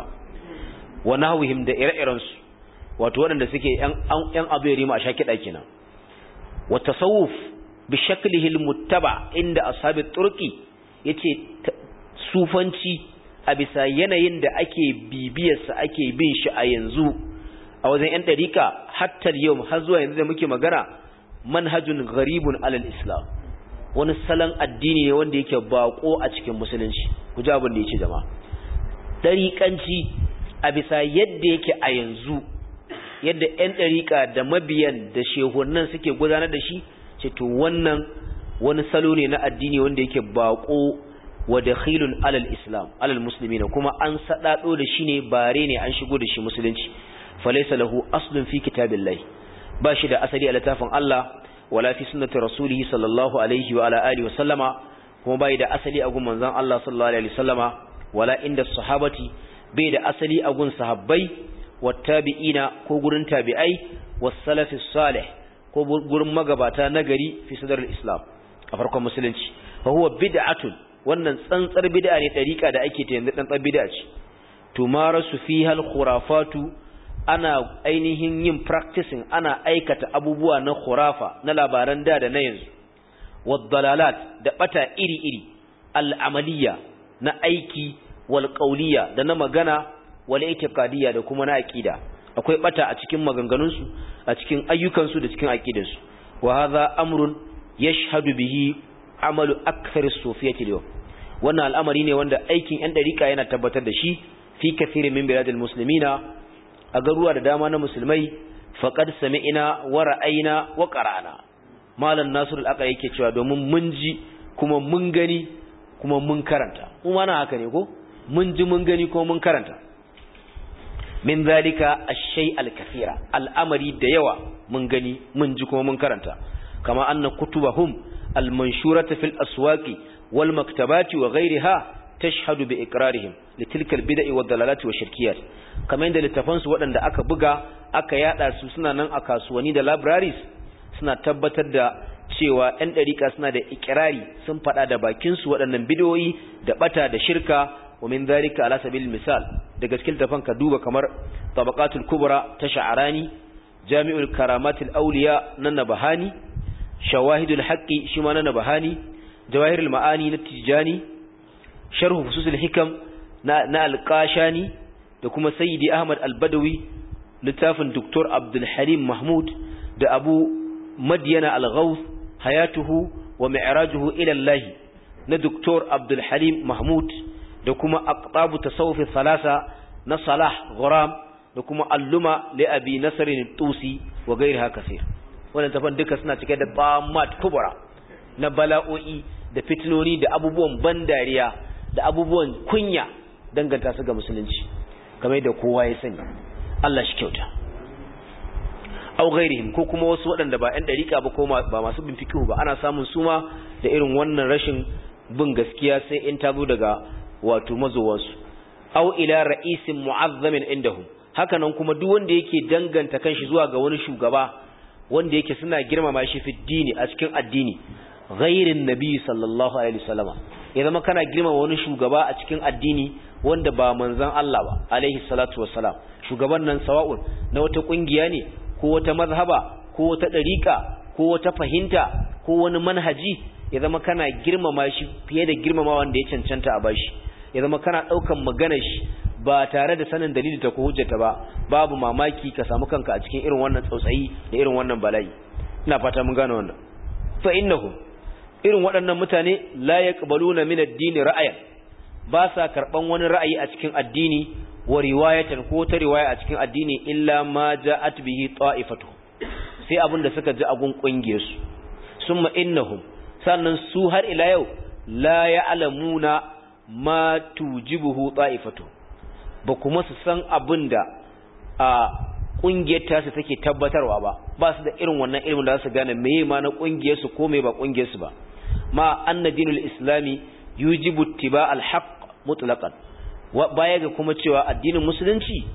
wa nahwihim da ire-iren su wato waɗanda suke yan yan abu yarima a sha kiɗa kenan wa tasawuf bi shaklihi almuttaba inda ashabi turqi yace sufanci a bisa yanayin da ake bibiyarsa ake bin shi a yanzu a wajen yan dariƙa hatta yau har zuwa yanzu da muke magana manhajun gharibun alal islam wani salon addini ne wanda yake bako a cikin musulunci ku ji abin da yake jama'a dariƙanci a bisa yadda yake a yanzu yadda 'yan ɗariƙa da mabiyan da shehunan suke gudanar da shi ce to wannan wani salo ne na addini wanda yake bako wa dakhilun alal islam alal muslimina kuma an sadado da shi ne bare ne an shigo da shi musulunci falaysa lahu aslun fi kitabillahi ba shi da asali a littafin Allah wala fi sunnati rasulihi sallallahu alaihi wa ala alihi wa sallama kuma bai da asali a gun manzon Allah sallallahu alaihi wa sallama wala inda sahabati bai da asali a gun sahabbai wattabi'ina ko gurin tabi'ai was-salafis salih ko gurin magabata nagari fi sadar islam a farkon musulunci fa huwa bid'atun wannan tsantsar bid'a ne dariƙa da ake ta yanzu tsantsar bid'a ce tumarasu fiha al-khurafatu ana ainihin yin practicing ana aikata abubuwa na khurafa na labaran da da na yanzu wad-dalalat da bata iri-iri al-amaliyya na aiki wal qawliya da na magana wal itiqadiyya da kuma na aqida akwai bata a cikin maganganunsu a cikin ayyukansu da cikin aqidansu wa hadha amrun yashhadu bihi amalu akthar as-sufiyyati al wannan al'amari ne wanda aikin yan dariqa yana tabbatar da shi fi kathirin min biladil muslimina a garuwa da dama na musulmai faqad sami'na wa ra'ayna wa qara'na malam nasir al-aqa yake cewa domin mun ji kuma mun gani kuma mun karanta kuma na haka ne ko mun ji mun gani kuma mun karanta min zalika ash-shay al-kathira al'amari da yawa mun gani mun ji kuma mun karanta kama anna kutubahum al-manshurata fil aswaqi wal maktabati wa ghayriha tashhadu bi iqrarihim litilka al-bid'i wad dalalati wa shirkiyat kamar inda littafan su waɗanda aka buga aka yada su suna nan a kasuwanni da libraries suna tabbatar da cewa ɗan ɗariƙa suna da ikirari sun faɗa da bakin su waɗannan bidiyoyi da bata da shirka ومن ذلك على سبيل المثال daga cikin tafan ka duba kamar tabaqatul kubra ta sha'arani jami'ul karamatul awliya na nabahani shawahidul haqqi shi ma na nabahani jawahirul ma'ani na tijani sharh fususul hikam na na alqashani da kuma sayyidi ahmad albadawi littafin doktor abdul halim mahmud da abu madyana al-ghawth hayatuhu wa mi'rajuhu ila allah na doktor abdul halim mahmud da kuma aqtabu tasawuf thalatha na Salah Ghuram da kuma Alluma li Abi Nasr tusi wa gairiha kaseer wannan tafan duka suna cike da bamat kubra na bala'o'i da fitinoni da abubuwan bandariya da abubuwan kunya danganta su ga musulunci kamar da kowa ya sani Allah shi kyauta au gairihim ko kuma wasu waɗanda ba 'yan dariƙa ba ko ba masu bin fikihu ba ana samun suma da irin wannan rashin bin gaskiya sai in ta zo daga wato mazowansu aw ila ra'isin mu'azzamin indahum hakanan kuma duk wanda yake danganta kanshi zuwa ga wani shugaba wanda yake suna girmama shi fi dini a cikin addini ghairin nabi sallallahu alaihi wasallama ya zama kana girmama wani shugaba a cikin addini wanda ba manzon Allah ba alaihi salatu wassalam shugaban nan sawa'un na wata kungiya ne ko wata mazhaba ko wata dariqa ko wata fahimta ko wani manhaji ya zama kana girmama shi fiye da girmama wanda ya cancanta a bashi ya zama kana ɗaukan maganar shi ba tare da sanin dalili ta ko hujjata ba babu mamaki ka samu kanka a cikin irin wannan tsautsayi da irin wannan bala'i ina fata mun gane wannan fa innahum irin waɗannan mutane la yaqbaluna min ad-din ra'ayan ba sa karban wani ra'ayi a cikin addini wa riwayatan ko ta riwaya a cikin addini illa ma ja'at bihi ta'ifatu sai abin da suka ji a gun kungiyar su summa innahum sannan su har ila yau la ya'lamuna ma tujibuhu ta'ifatu ba kuma su san abin da a kungiyar tasu take tabbatarwa ba ba su da irin wannan ilimin da su gane meye ma na kungiyar su ko meye ba kungiyar su ba ma anna dinul islami yujibu ittiba al-haqq mutlaqan baya ga kuma cewa addinin musulunci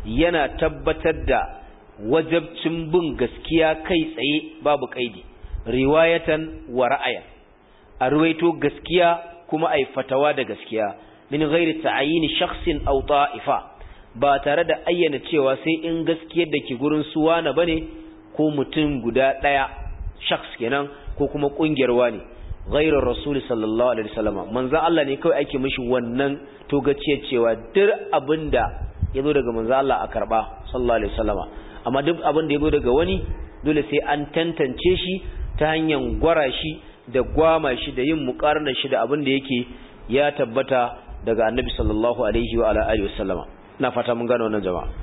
yana tabbatar da wajabcin bin gaskiya kai tsaye babu kaidi riwayatan wa ra'aya a ruwaito gaskiya kuma ai fatawa da gaskiya min ghairi ta'ayini shakhsin aw ta'ifa ba tare da ayyana cewa sai in gaskiyar da ke gurin suwana bane ko mutum guda daya shakhs kenan ko kuma kungiyar wani ghairu rasul sallallahu alaihi wasallam manzo Allah ne kawai ake mishi wannan togaciya cewa duk abinda yazo daga manzo Allah a karba sallallahu alaihi wasallam amma duk abin da yazo daga wani dole sai an tantance shi ta hanyar gwara shi da gwama shi da yin muqarnar shi da abin da yake ya tabbata daga annabi sallallahu alaihi wa ala alihi wasallama ina fata mun gano wannan jama'a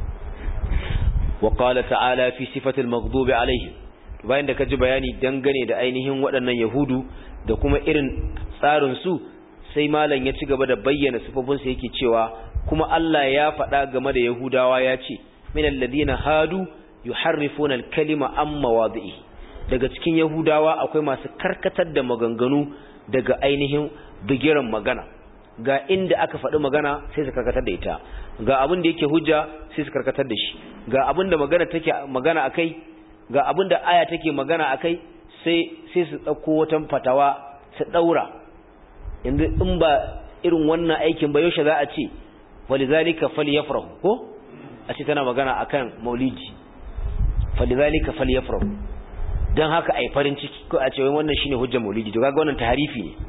wa qala ta'ala fi sifati al-maghdubi alaihim bayan da kaji bayani dangane da ainihin waɗannan yahudu da kuma irin tsarin su sai malam ya ci gaba da bayyana sifofin sa yake cewa kuma Allah ya faɗa game da yahudawa ya ce min alladhina hadu yuharrifuna al-kalima an mawadi'i daga cikin yahudawa akwai masu karkatar da maganganu daga ainihin bigiran magana ga inda aka faɗi magana sai su karkatar da ita ga abin da yake hujja sai su karkatar da shi ga abin da magana take magana akai ga abin da aya take magana akai sai sai su dauko wata fatawa su daura yanzu in ba irin wannan aikin ba yaushe za a ce walizalika falyafrahu ko a ce tana magana akan maulidi falizalika falyafrahu dan haka ai farin ciki ko a ce wannan shine hujjar maulidi to kaga wannan taharifi ne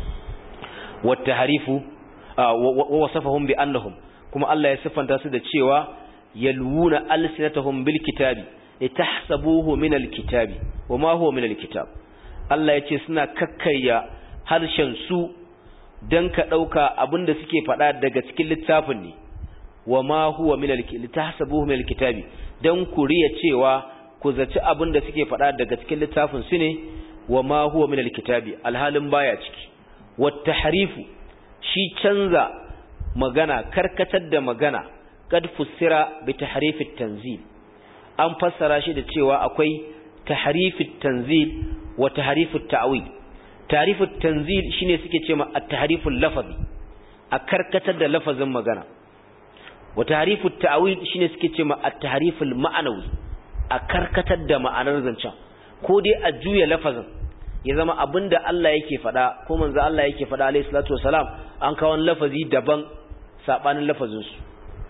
والتحريف ووصفهم بأنهم كما الله يصفن تاسد الشيوى يلوون ألسنتهم بالكتاب لتحسبوه من الكتاب وما هو من الكتاب الله يتسنا ككيا harshen su dan ka dauka abinda suke fada daga cikin littafin ne wama huwa min litahsabuhu min alkitabi dan ku riya cewa ku zaci abinda suke fada daga cikin littafin su ne wama huwa min alkitabi alhalin baya ciki wattaharifu shi canza magana karkatar da magana kad fussira bi tahrifit tanzil an fassara shi da cewa akwai tahrifit tanzil wa tahrifut ta'wil tahrifut tanzil shine suke cewa at-tahriful lafazi a karkatar da lafazin magana wa tahrifut ta'wil shine suke cewa at-tahriful ma'anawi a karkatar da ma'anar zancen ko dai a juya lafazin ya zama abinda Allah yake faɗa ko manzo Allah yake faɗa alayhi salatu wasalam an kawo lafazi daban sabanin lafazin su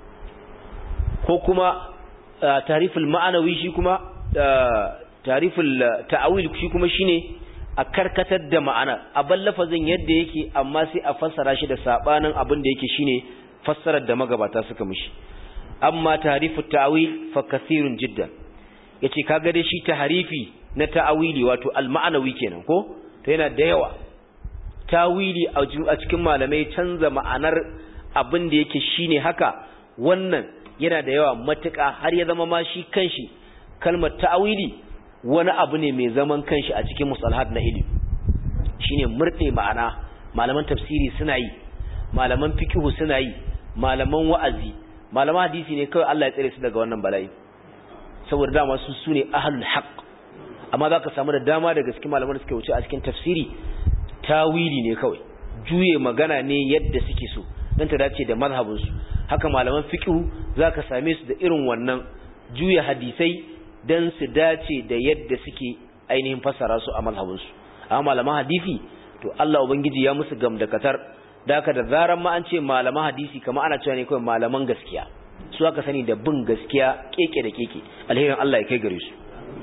ko kuma tariful ma'anawi shi kuma tariful ta'awil shi kuma shine a karkatar da ma'ana abin lafazin yadda yake amma sai a fassara shi da sabanin abin da yake shine fassarar da magabata suka mishi amma tarifut ta'awil fa kathirun jiddan yace kaga dai shi tahrifi na ta'awili wato al-ma'anawi kenan ko to yana da yawa tawili a cikin malamai canza ma'anar abin da yake shine haka wannan yana da yawa matuƙa har ya zama ma shi kanshi kalmar ta'awili wani abu ne mai zaman kanshi a cikin musalahat na ilimi shine murde ma'ana malaman tafsiri suna yi malaman fiqh suna yi malaman wa'azi malaman hadisi ne kawai Allah ya tsare su daga wannan bala'i saboda dama su sune ahlul haqq amma za ka samu da dama daga cikin malaman da suke wuce a cikin tafsiri tawili ne kawai juye magana ne yadda suke so don ta dace da mazhabinsu haka malaman fiqhu za ka same su da irin wannan juya hadisai don su dace da yadda suke ainihin fassara su a mazhabinsu amma malaman hadisi to Allah ubangiji ya musu gamdakatar da haka da zaran ma an ce malaman hadisi kamar ana cewa ne kawai malaman gaskiya su aka sani da bin gaskiya keke da keke alherin Allah ya kai gare su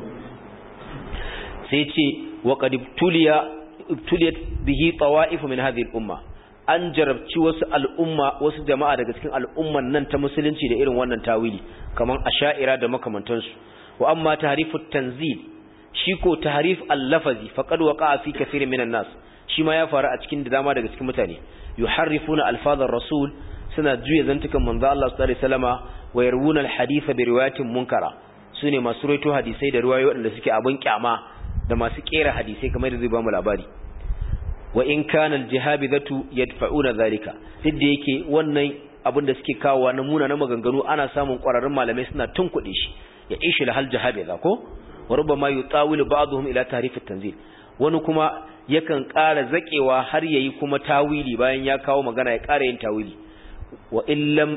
sai ce wa qad ibtuliya ibtuliyat bihi tawa'if min hadhihi al-umma an jarabci wasu al'umma wasu jama'a daga cikin al'umman nan ta musulunci da irin wannan tawili kaman asha'ira da makamantansu wa amma tahrifut tanzil shi ko tahrif al-lafazi faqad waqa'a fi kathirin minan nas shi ma ya faru a cikin da dama daga cikin mutane yuharrifuna alfazar rasul suna juya zantukan manzo Allah sallallahu alaihi wasallama wa yarwuna al-haditha bi riwayatin munkara sune masu rawaito hadisai da riwayoyi waɗanda suke abin kyama da masu kera hadisai kamar da zai ba mu labari wa in kana aljihabidatu yadfa'una zalika duk da yake wannan abin da suke kawowa na muna na maganganu ana samun ƙwararrun malamai suna tunkuɗe shi ya ishi da hal jahabida ko wa rubbama yutawilu ba'dhum ila tahrif at-tanzil wani kuma yakan ƙara zakewa har yayi kuma tawili bayan ya kawo magana ya ƙara yin tawili wa illam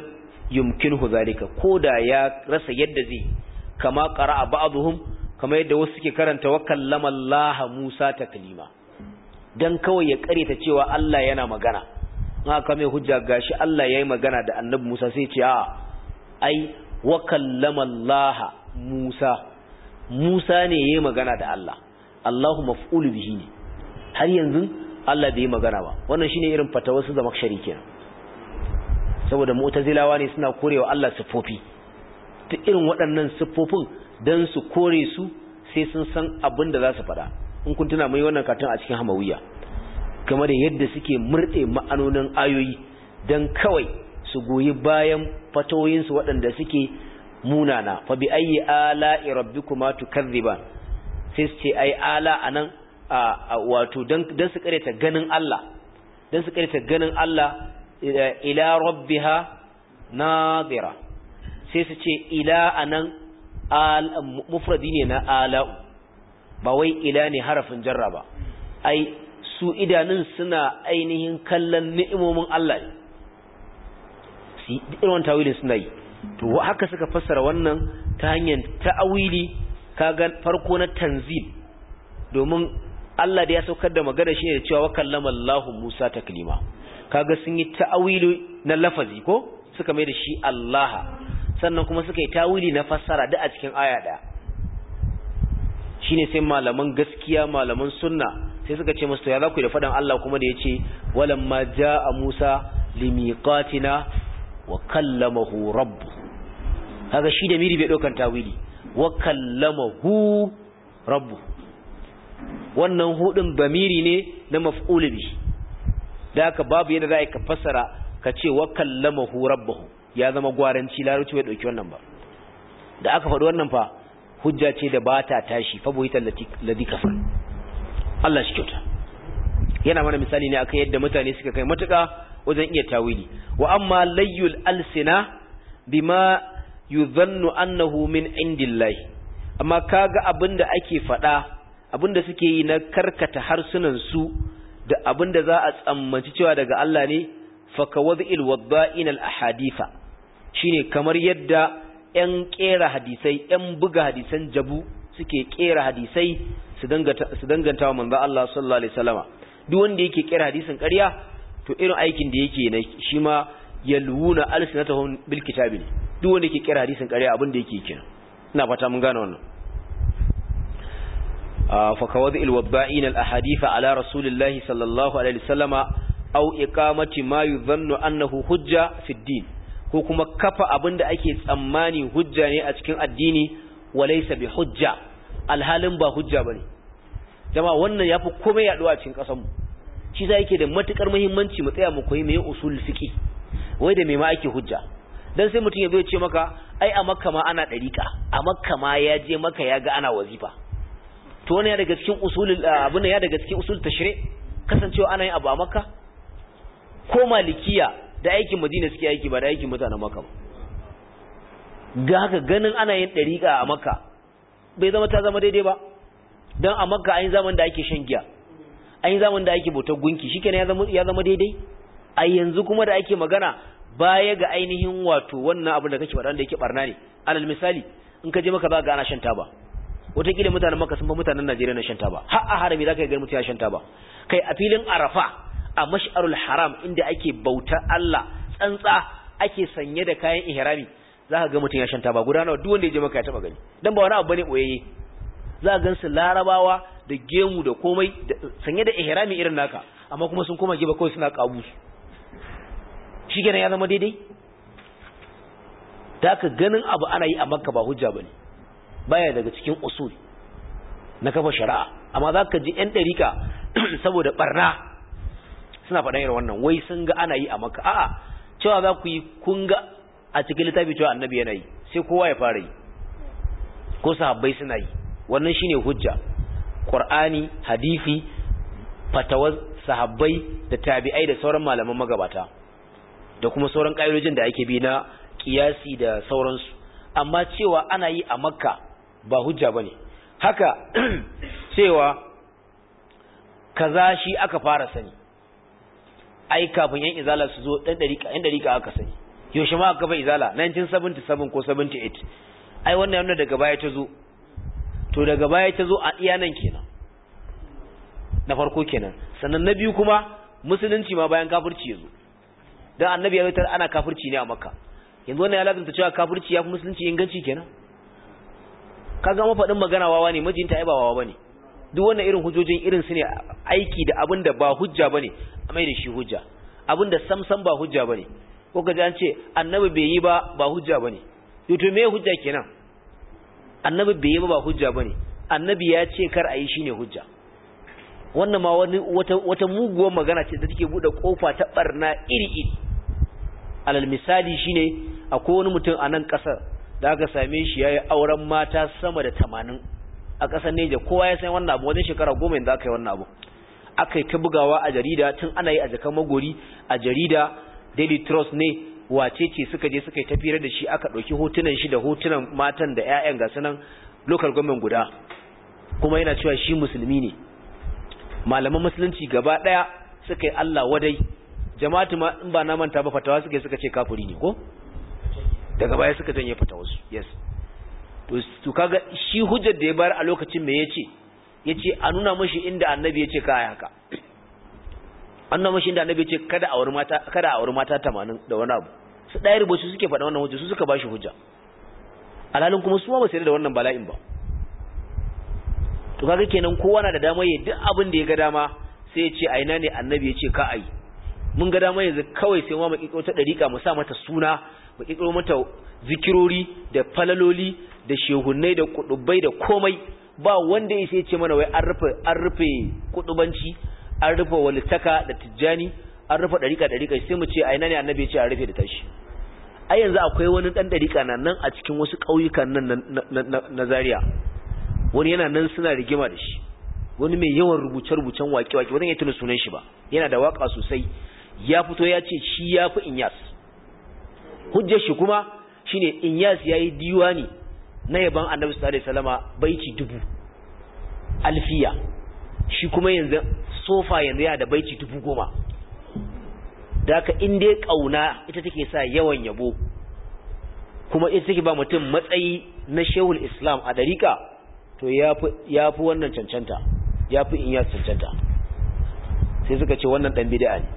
yumkinhu zalika koda ya rasa yadda zai kama qara'a ba'dhum kama yadda wasu suke karanta wa kallama Allah Musa taklima dan kawai ya kareta cewa Allah yana magana haka mai hujja gashi Allah yayi magana da Annabi Musa sai ce a ai wa kallama Allah Musa Musa ne yayi magana da Allah Allahu maf'ulu bihi ne har yanzu Allah bai yi magana ba wannan shine irin fatawar su zama shari kenan saboda mu'tazilawa ne suna korewa Allah siffofi duk irin waɗannan siffofin dan su kore su sai sun san abin da za su faɗa in kun tuna mai wannan katon a cikin hamawiya game da yadda suke murɗe ma'anonin ayoyi dan kawai su goyi bayan fatawoyinsu waɗanda suke munana fa bi ayyi ala'i rabbikuma tukazziban sai su ce ai ala anan wato dan dan su kareta ganin Allah dan su kareta ganin Allah ila rabbiha nadira sai su ce ila anan al mufradi ne na ala'u ba wai ila ne harafin jarra ba ai su idanun suna ainihin kallon ni'imomin Allah ne su irin wannan tawilin suna yi to haka suka fassara wannan ta hanyar ta'awili kaga farko na tanzil domin Allah da ya saukar da magana shi ne da cewa wa kallama Allahu Musa taklima kaga sun yi ta'awili na lafazi ko suka mai da shi Allah sannan kuma suka yi tawili na fassara da a cikin aya daya shine sai malaman gaskiya malaman sunna sai suka ce musu ya za ku da fadan Allah kuma da yace walamma jaa Musa limiqatina wa kallamahu rabb kaga shi da miri bai daukan tawili wa kallamahu rabb wannan hudin bamiri ne na maf'ul bi da haka babu yadda za ka fassara ka ce wa kallamahu rabbahu ya zama gwaranci larabci bai dauki wannan ba da aka faɗi wannan fa hujja ce da ba ta tashi fa buhital ladi kafar Allah shi kyauta yana mana misali ne akan yadda mutane suka kai matuƙa wajen iya tawili wa amma layyul alsina bima yuzannu annahu min indillahi amma kaga abinda ake faɗa abinda suke yi na karkata harsunan su da abinda za a tsammanci cewa daga Allah ne fa kawadhil wadda'in al ahadifa shine kamar yadda ƴan kera hadisai ƴan buga hadisan jabu suke kera hadisai su danganta su danganta wa manzo Allah sallallahu alaihi wasallama duk wanda yake kera hadisin ƙarya to irin aikin da yake ne shi ma yalwuna alsinatahum bil kitabi ne duk wanda yake kera hadisin ƙarya abin da yake kenan ina fata mun gane wannan fa kawadhi al wadda'in al ahadith ala rasulillahi sallallahu alaihi wasallama aw iqamati ma yudhannu annahu hujja fi din ko kuma kafa abin da ake tsammani hujja ne a cikin addini walaysa bi hujja alhalin ba hujja bane jama'a wannan yafi komai yaduwa a cikin kasar mu shi za yake da matukar muhimmanci mu tsaya mu koyi meye usul fiqi wai da me ma ake hujja dan sai mutum ya zo ya ce maka ai a makka ma ana dariqa a makka ma ya je maka ya ga ana wazifa to wannan ya daga cikin usulul abin ya daga cikin usul tashri kasancewa ana yin abu a makka ko malikiya da aikin madina suke aiki ba da aikin mutanen makka ba ga haka ganin ana yin dariqa a makka bai zama ta zama daidai ba dan a makka an yi zaman da ake shan giya an yi zaman da ake bautar gunki shikenan ya zama ya zama daidai a yanzu kuma da ake magana baya ga ainihin wato wannan abin da kake faɗa da yake barna ne alal misali in ka je maka za ga ana shan taba wataƙila mutanen maka sun fa mutanen Najeriya na shan taba har a harami za ka ga mutum ya shan taba kai a filin Arafa a mash'arul haram inda ake bautar Allah tsantsa ake sanye da kayan ihrami za ka ga mutum ya shan taba guda nawa duk wanda ya je maka ya taba gani dan ba wani abu bane boyayye za ka gansu larabawa da gemu da komai sanye da ihrami irin naka amma kuma sun koma giba kawai suna kabu shi kenan ya zama daidai da ka ganin abu ana yi a makka ba hujja bane baya daga cikin usul na kafa shari'a amma za ka ji yan ɗarika saboda barna suna faɗan irin wannan wai sun ga ana yi a makka a'a cewa za ku yi kun ga a cikin littafi cewa annabi yana yi sai kowa ya fara yi ko sahabbai suna yi wannan shine hujja qur'ani hadisi fatawar sahabbai da tabi'ai da sauran malaman magabata da kuma sauran ƙa'idojin da ake bi na kiyasi da sauransu amma cewa ana yi a makka ba hujja bane haka cewa kaza shi aka fara sani ai kafin yan izala su zo dan dariƙa yan dariƙa aka sani yaushe ma aka kafa izala 1977 ko 78 ai wannan yana daga baya ta zo to daga baya ta zo a iya nan kenan na farko kenan sannan na biyu kuma musulunci ma bayan kafirci ya zo don annabi ya zaitar ana kafirci ne a makka yanzu wannan ya lazanta cewa kafirci ya fi musulunci inganci kenan kaga mafaɗin magana wawa ne majinta ai ba wawa bane duk wannan irin hujjojin irin su ne aiki da abin da ba hujja bane a mai da shi hujja abin da samsam ba hujja bane ko kaji an ce annabi bai yi ba ba hujja bane to me hujja kenan annabi bai yi ba ba hujja bane annabi ya ce kar a yi shine hujja wannan ma wani wata wata muguwar magana ce da take bude kofa ta barna iri iri alal misali shine akwai wani mutum a nan kasar da aka same shi yayi auren mata sama da 80 a kasar Neja kowa ya san wannan abu wajen shekara goma yanzu aka yi wannan abu aka yi ta bugawa a jarida tun ana yi a jakan magori a jarida Daily Trust ne wace ce suka je suka yi tafiyar da shi aka ɗauki hotunan shi da hotunan matan da 'ya'yan ga sunan local government guda kuma yana cewa shi musulmi ne malaman musulunci gaba ɗaya suka yi Allah wadai jama'atu ma in ba na manta ba fatawa suka yi suka ce kafiri ne ko daga baya suka janye fatawarsu yes to kaga shi hujjar da ya bayar a lokacin me yace yace a nuna mashi inda annabi yace ka haka an nuna mashi inda annabi yace kada a aure mata kada a aure mata 80 da wani abu su dai rubutu suke faɗa wannan hujja su suka bashi hujja alhalin kuma su ma ba su da wannan bala'in ba to kaga kenan kowa na da dama yayin duk abin da ya ga dama sai ya ce a ina ne annabi yace ka ai mun ga dama yanzu kawai sai ma mu kiko ta dariƙa mu sa mata suna mu kiko mata zikirori da falaloli da shehunnai da kudubai da komai ba wanda ya sai ce mana wai an rufe an rufe kudubanci an rufe walitaka da tijjani an rufe dariƙa dariƙa sai mu ce a ina ne annabi ya ce an rufe da tashi ai yanzu akwai wani dan dariƙa na nan a cikin wasu ƙauyukan nan na Zaria wani yana nan suna rigima da shi wani mai yawan rubuce-rubucen waƙe-waƙe wani ya tuna sunan shi ba yana da waƙa sosai ya fito ya ce shi ya fi inyas hujjar shi kuma shine inyas ya yi diwani na yaban annabi sallallahu alaihi wasallama baiti dubu alfiya shi kuma yanzu sofa yanzu yana da baiti dubu goma da haka in dai kauna ita take sa yawan yabo kuma ita take ba mutum matsayi na shehul islam a dariƙa to ya fi wannan cancanta ya fi in ya cancanta sai suka ce wannan ɗan bida ne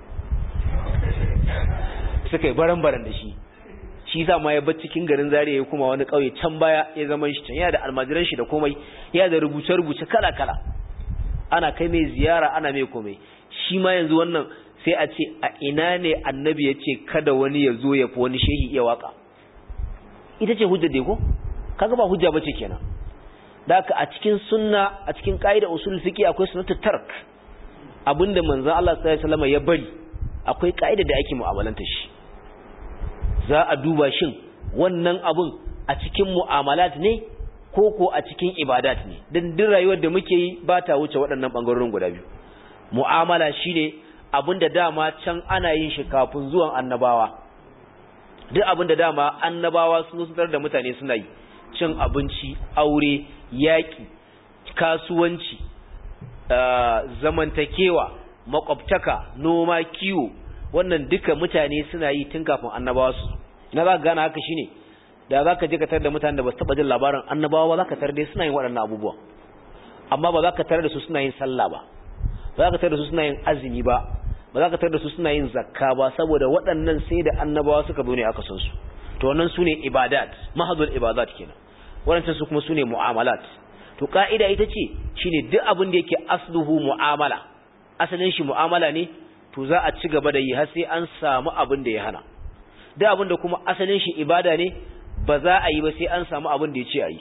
suka yi baran-baran da shi shi sa ma ya bar cikin garin zariya ya kuma wani ƙauye can baya ya zama shi can yana da almajiran shi da komai yana da rubuce-rubuce kala-kala ana kai mai ziyara ana mai komai shi ma yanzu wannan sai a ce a ina ne annabi ya ce kada wani ya zo ya fi wani shehi iya waka ita ce hujja dai ko kaga ba hujja bace kenan da haka a cikin sunna a cikin ƙa'ida usul fiqi akwai sunnatu tark abinda manzon Allah sallallahu alaihi wasallam ya bari akwai ƙa'ida da ake mu'amalanta shi za a duba shin wannan abun a cikin mu'amalat ne ko ko a cikin ibadat ne dan duk rayuwar da muke yi ba ta wuce waɗannan bangarorin guda biyu mu'amala shine abinda dama can ana yin shi kafin zuwan annabawa duk abinda dama annabawa sun zo da mutane suna yi cin abinci aure yaƙi kasuwanci zamantakewa makwabtaka noma kiwo wannan duka mutane suna yi tun kafin annabawa su na za ka gane haka shine da za ka je ka tarar da mutane da ba su taɓa jin labarin annabawa ba za ka tarar da suna yin waɗannan abubuwa amma ba za ka tarar da su suna yin sallah ba ba za ka tarar da su suna yin azumi ba ba za ka tarar da su suna yin zakka ba saboda waɗannan sai da annabawa suka zo ne aka san su to wannan su ne ibadat mahadul ibadat kenan waɗancan su kuma su ne mu'amalat to ka'ida ita ce shine duk abin da yake asluhu mu'amala asalin shi mu'amala ne to za a ci gaba da yi har sai an samu abin da ya hana duk abin da kuma asalin shi ibada ne ba za a yi ba sai an samu abin da ya ce a yi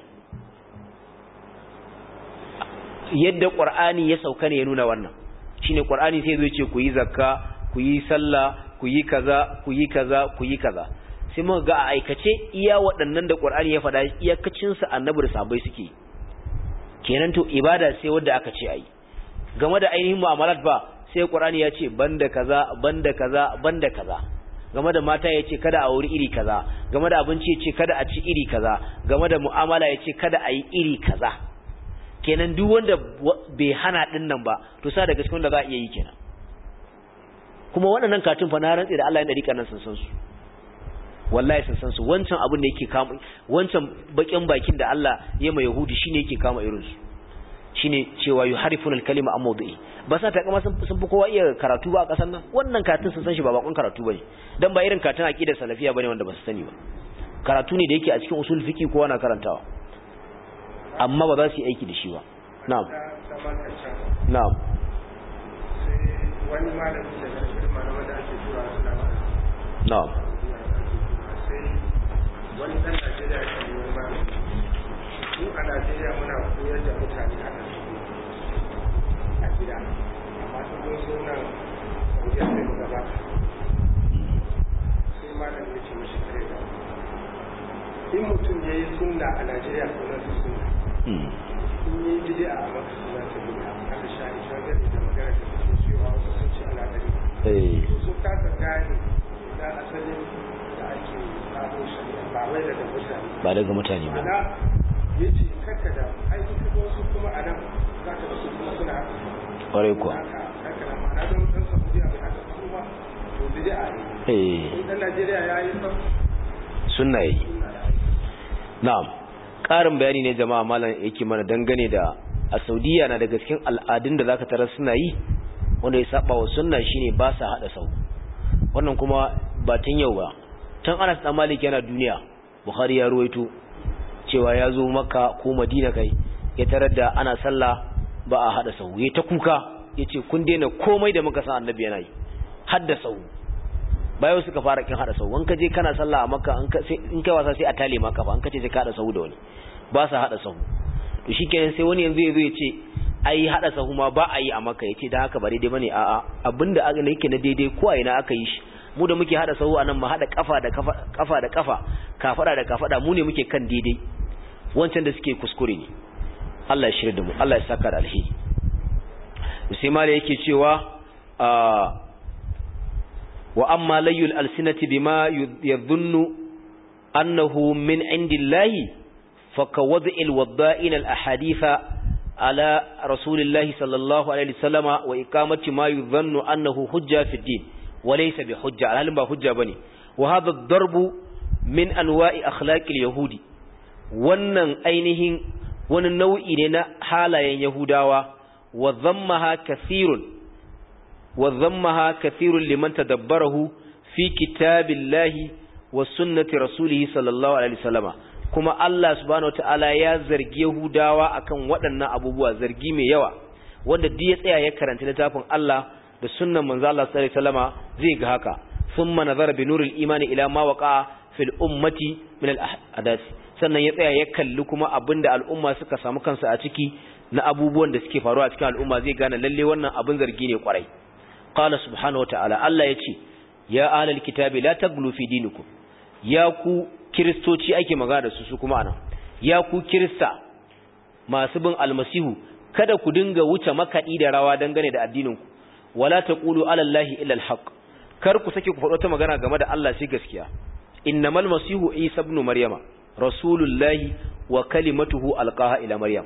yadda qur'ani ya sauka ne ya nuna wannan shine qur'ani sai zai ce ku yi zakka ku yi sallah ku yi kaza ku yi kaza ku yi kaza sai muka ga a aikace iya waɗannan da qur'ani ya faɗa iyakacin sa annabi da sahabbai suke kenan to ibada sai wanda aka ce ayi game da ainihin mu'amalat ba sai qur'ani ya ce banda kaza banda kaza banda kaza game da mata ya ce kada a wuri iri kaza game da abinci ya ce kada a ci iri kaza game da mu'amala ya ce kada a yi iri kaza kenan duk wanda bai hana din nan ba to sa daga cikin wanda za a iya yi kenan kuma waɗannan katun fa na rantsi da Allah ya dariƙa nan sun san su wallahi sun san su wancan abin da yake kama wancan bakin bakin da Allah ya mai yahudi shine yake kama irin su shine cewa yuharifuna al-kalima an mawdu'i ba sa ta kama sun fi kowa iya karatu ba a kasar nan wannan katin sun san shi ba bakon karatu bane dan ba irin katin aqidar salafiya bane wanda ba su sani ba karatu ne da yake a cikin usul fiqi kowa na karantawa amma ba za su yi aiki da shi ba na'am na'am wani malami da karfin malaman da ake tura suna ba na'am sai wani ɗan Najeriya ya kalli wani malami mu a Najeriya muna koyar da mutane haka su a gida amma ta mun zo nan Saudiya sai mu gaba sai malam ya ce mishi kare da in mutum ya yi sunna a Najeriya sunan su sunna in yi bid'a a maka sunan su bid'a haka shahi shagar da magana da suke cewa wasu sun ce ana gari eh sun kasa gane na asalin da ake samun shari'a ba wai daga mutane ba daga mutane ba ana ya ce karka da aiki ka wasu kuma a nan za ka wasu kuma suna haka kwarai kuwa haka karka da ma'ana don ɗan saudiya bai haka su ba to bid'a ne eh in ɗan najeriya ya yi sam sunna yi suna da aiki na'am ƙarin bayani ne jama'a malam yake mana dangane da a saudiya na daga cikin al'adun da zaka tarar suna yi wanda ya saba wa sunna shine ba sa hada sau wannan kuma ba tun yau ba tun Anas dan Malik yana duniya Bukhari ya ruwaito cewa ya zo Makka ko Madina kai ya tarar da ana sallah ba a hada sau ya ta kuka yace kun daina komai da muka san annabi yana yi hadda sau bayan suka fara kin hada sau in ka je kana sallah a Makka in ka sai in kai wasa sai a tale maka fa in ka ce sai ka hada sau da wani ba sa hada sau to shikenan sai wani yanzu ya zo ya ce ai hada sahu ma ba a yi a maka yace dan haka ba daidai bane a'a abinda aka yake na daidai ko a ina aka yi shi mu da muke hada sahu anan mu hada kafa da kafa kafa da kafa kafada da kafada mu ne muke kan daidai wancan da suke kuskure ne Allah ya shirya da mu Allah ya saka da alheri sai mala yake cewa wa amma layul alsinati bima yadhunnu annahu min indillahi fakawad'il wadda'in al ahaditha على رسول الله صلى الله عليه وسلم وإقامة ما يظن أنه حجة في الدين وليس بحجة على هل حجة بني وهذا الضرب من أنواع أخلاق اليهود wannan ainihin wani nau'i ne na halayen Yahudawa wa zammaha kathirun wa zammaha kathirun liman tadabbarahu fi kitabillahi wa sunnati rasulihi sallallahu alaihi wasallama kuma Allah subhanahu wataala ya zargi Yahudawa akan waɗannan abubuwa zargi mai yawa wanda duk ya tsaya ya karanta littafin Allah da sunnan manzo Allah sallallahu alaihi wasallama zai ga haka thumma nazara bi nuril imani ila ma waqa fil ummati min al ahdath sannan ya tsaya ya kalli kuma abinda al'umma suka samu kansu a ciki na abubuwan da suke faruwa a cikin al'umma zai gane lalle wannan abin zargi ne kwarai qala subhanahu wataala Allah yace ya ahlal kitabi la taglu fi dinikum ya ku kiristoci ake magana da su su kuma anan ya ku kirista masu bin almasihu kada ku dinga wuce makaɗi da rawa dangane da addininku wala taqulu ala allahi illa alhaq kar ku sake ku faɗo ta magana game da Allah sai gaskiya innamal masihu isa ibn maryama rasulullahi wa kalimatuhu alqaha ila maryam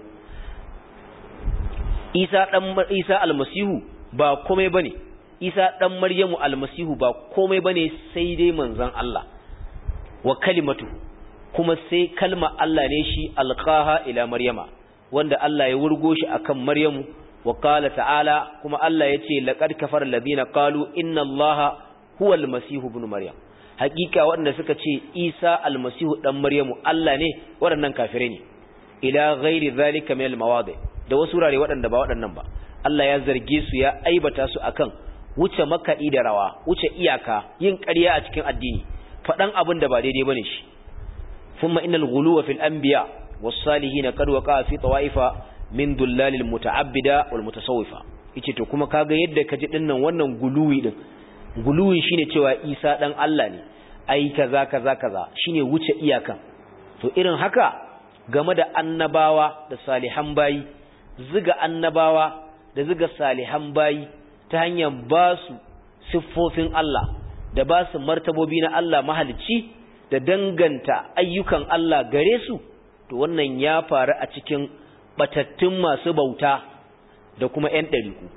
isa dan isa almasihu ba komai bane isa dan maryamu almasihu ba komai bane sai dai manzon Allah wa kalimatu kuma sai kalma Allah ne shi alqaha ila maryama wanda Allah ya wurgo shi akan maryamu wa qala ta'ala kuma Allah yace laqad kafara alladhina qalu inna allaha huwa almasihu ibn maryam hakika waɗanda suka ce Isa almasihu dan maryamu Allah ne waɗannan kafirai ne ila ghairi zalika min almawadi da wasu rare waɗanda ba waɗannan ba Allah ya zarge su ya aibata su akan wuce makaɗi da rawa wuce iyaka yin ƙarya a cikin addini faɗan abin da ba daidai bane shi thumma innal ghuluwa fil anbiya was salihin qad waqa fi tawaifa min dullalil muta'abbida wal mutasawwifa yace to kuma kaga yadda kaji dinnan wannan guluwi din guluwi shine cewa Isa dan Allah ne ai kaza kaza kaza shine wuce iyakan to irin haka game da annabawa da salihan bayi ziga annabawa da ziga salihan bayi ta hanyar ba su siffofin Allah da ba su martabobi na Allah mahalicci da danganta ayyukan Allah gare su to wannan ya faru a cikin batattun masu bauta da kuma 'yan ɗariku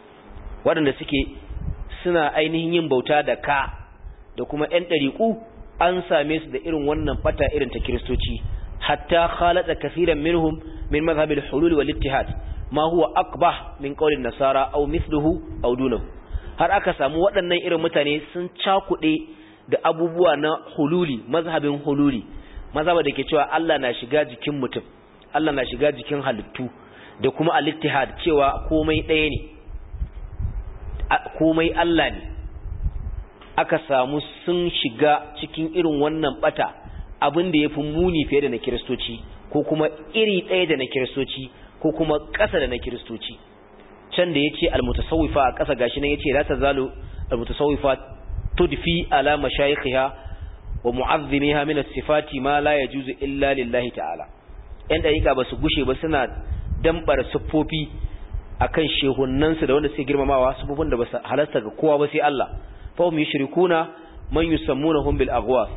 waɗanda suke suna ainihin yin bauta da ka da kuma 'yan ɗariku an same su da irin wannan bata irin ta kiristoci hatta khalata kaseeran minhum min madhhab al-hulul wal ittihad ma huwa aqbah min qawli nasara aw mithluhu aw dunahu har aka samu waɗannan irin mutane sun cakuɗe da abubuwa na hululi mazhabin hululi mazhaba da ke cewa Allah na shiga jikin mutum Allah na shiga jikin halittu da kuma al-ittihad cewa komai ɗaya ne komai Allah ne aka samu sun shiga cikin irin wannan bata abin da yafi muni fiye da na kiristoci ko kuma iri ɗaya da na kiristoci ko kuma ƙasa da na kiristoci can da yace al-mutasawwifa a ƙasa gashi nan yace la tazalu al-mutasawwifa tudfi ala mashayikha wa mu'azzimiha min as-sifati ma la yajuzu illa lillahi ta'ala yan dariƙa ba su gushe ba suna dambar siffofi akan shehunnansu da wanda suke girmamawa siffofin da ba su halasta ga kowa ba sai Allah fa hum yushrikuna man yusammunahum bil aghwas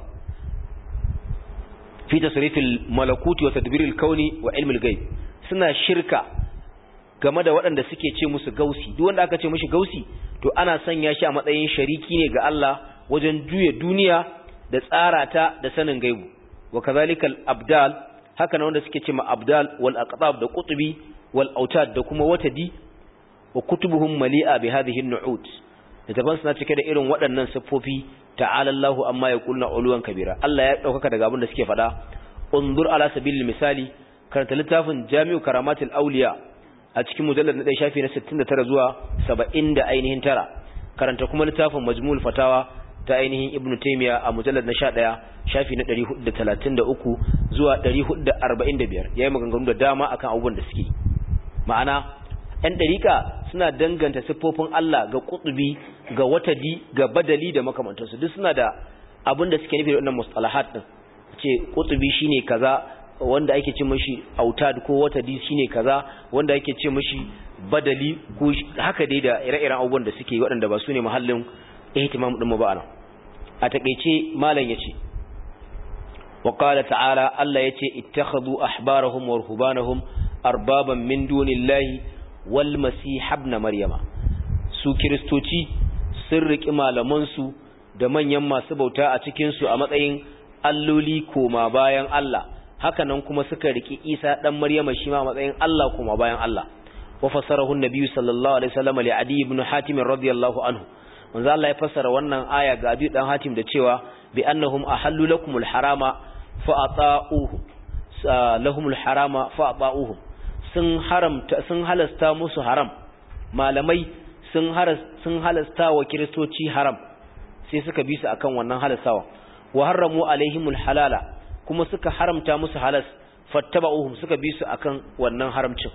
fi tasrif al malakuti wa tadbir al kauni wa ilm al ghaib suna shirka game da waɗanda suke ce musu gausi duk wanda aka ce mishi gausi to ana sanya shi a matsayin shariki ne ga Allah wajen juya duniya da tsara ta da sanin gaibu wa kazalika al abdal haka nan wanda suke ce ma abdal wal aqtab da qutbi wal autad da kuma watadi wa kutubuhum mali'a bi hadhihi an-nu'ud littafan suna cike da irin waɗannan siffofi ta'ala Allahu amma yaqulna uluwan kabira Allah ya daukaka daga abin da suke faɗa undur ala sabilil misali karanta littafin Jami'u Karamatul Awliya a cikin mujallad na 1 shafi na 69 zuwa 70 da ainihin tara karanta kuma littafin Majmu'ul Fatawa ta ainihin Ibn Taymiyyah a mujallad na 11 shafi na 433 zuwa 445 yayi maganganu da dama akan abubuwan da suke ma'ana ‘yan ɗarika suna danganta siffofin Allah ga ƙutubi ga watadi ga badali da makamantansu duk suna da abin da suke nufi da wannan mustalahat ɗin ce ƙutubi shine kaza wanda ake ce mashi autad ko watadi shine kaza wanda ake ce mashi badali ko haka dai da ire-iren abubuwan da suke waɗanda ba su ne mahallin ihtimam ɗin ba ana a taƙaice malam ya ce wa ta'ala Allah ya ce ittakhadhu ahbarahum wa ruhbanahum arbaban min dunillahi wal masih ibn maryama su kristoci sun riki malaman su da manyan masu bauta a cikin su a matsayin alloli koma bayan Allah haka nan kuma suka riki Isa dan Maryama shi ma a matsayin Allah koma bayan Allah wa fasarahu an-nabi sallallahu alaihi wasallam li Adi ibn Hatim radiyallahu anhu manzo Allah ya fassara wannan aya ga Adi dan Hatim da cewa bi annahum ahallu lakumul harama fa ata'uhu lahumul harama fa ata'uhum sun haramta sun halasta musu haram malamai sun sun halasta wa kiristoci haram sai suka bi su akan wannan halastawa wa haramu alaihimul halala kuma suka haramta musu halas fattaba'uhum suka bi su akan wannan haramcin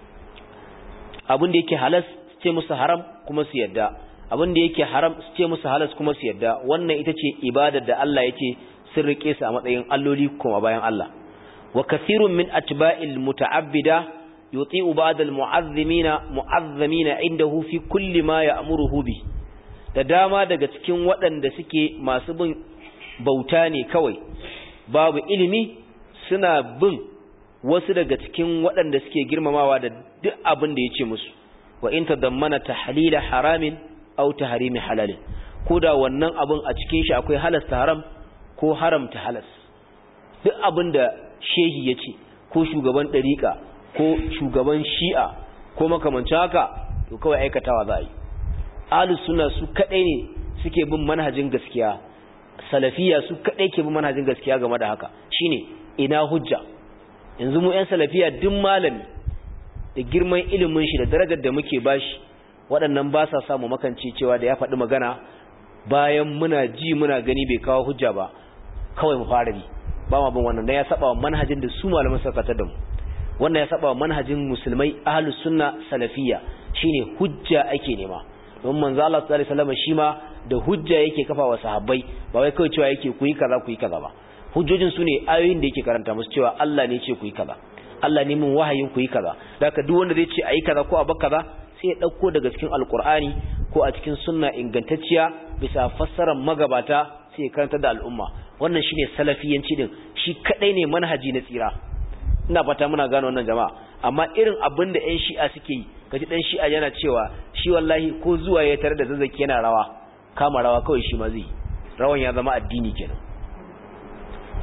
abin da yake halas su ce musu haram kuma su yadda abin da yake haram su ce musu halas kuma su yadda wannan ita ce ibadar da Allah yake sun rike su a matsayin alloli kuma bayan Allah wa kathirun min atba'il muta'abbida yuti'u ba'd al-mu'azzimina mu'azzamina indahu fi kulli ma ya'muruhu bi da dama daga cikin waɗanda suke masu bin bauta ne kawai babu ilimi suna bin wasu daga cikin waɗanda suke girmamawa da duk abin da yace musu wa in tadammana tahlila haramin aw tahrimi halalin koda wannan abin a cikin shi akwai halasta haram ko haramta halas duk abin da shehi yace ko shugaban dariƙa ko shugaban shi'a ko makamancin haka to kawai aikatawa za a yi ahlus sunna su kadai ne suke bin manhajin gaskiya salafiya su kadai ke bin manhajin gaskiya game da haka shine ina hujja yanzu mu yan salafiya duk malami da girman ilimin shi da darajar da muke bashi waɗannan ba sa samu makance cewa da ya faɗi magana bayan muna ji muna gani bai kawo hujja ba kawai mu fara bi ba ma bin wannan dan ya saba wa manhajin da su malaman suka da mu wannan ya saba manhajin musulmai ahlus sunna salafiyya shine hujja ake nema don manzo Allah sallallahu alaihi wasallam shi ma da hujja yake kafa wa sahabbai ba wai kawai cewa yake ku yi kaza ku yi kaza ba hujjojin su ne ayoyin da yake karanta musu cewa Allah ne ce ku yi kaza Allah ne mun wahayin ku yi kaza haka duk wanda zai ce ayi kaza ko a bar kaza sai ya dauko daga cikin alqur'ani ko a cikin sunna ingantacciya bisa fassarar magabata sai ya karanta da al'umma wannan shine salafiyanci din shi kadai ne manhaji na tsira ina fata muna gano wannan jama'a amma irin abin da ƴan shi'a suke yi kaji dan shi'a yana cewa shi wallahi ko zuwa ya tare da zazzaki yana rawa kama rawa kawai shi ma zai rawan ya zama addini kenan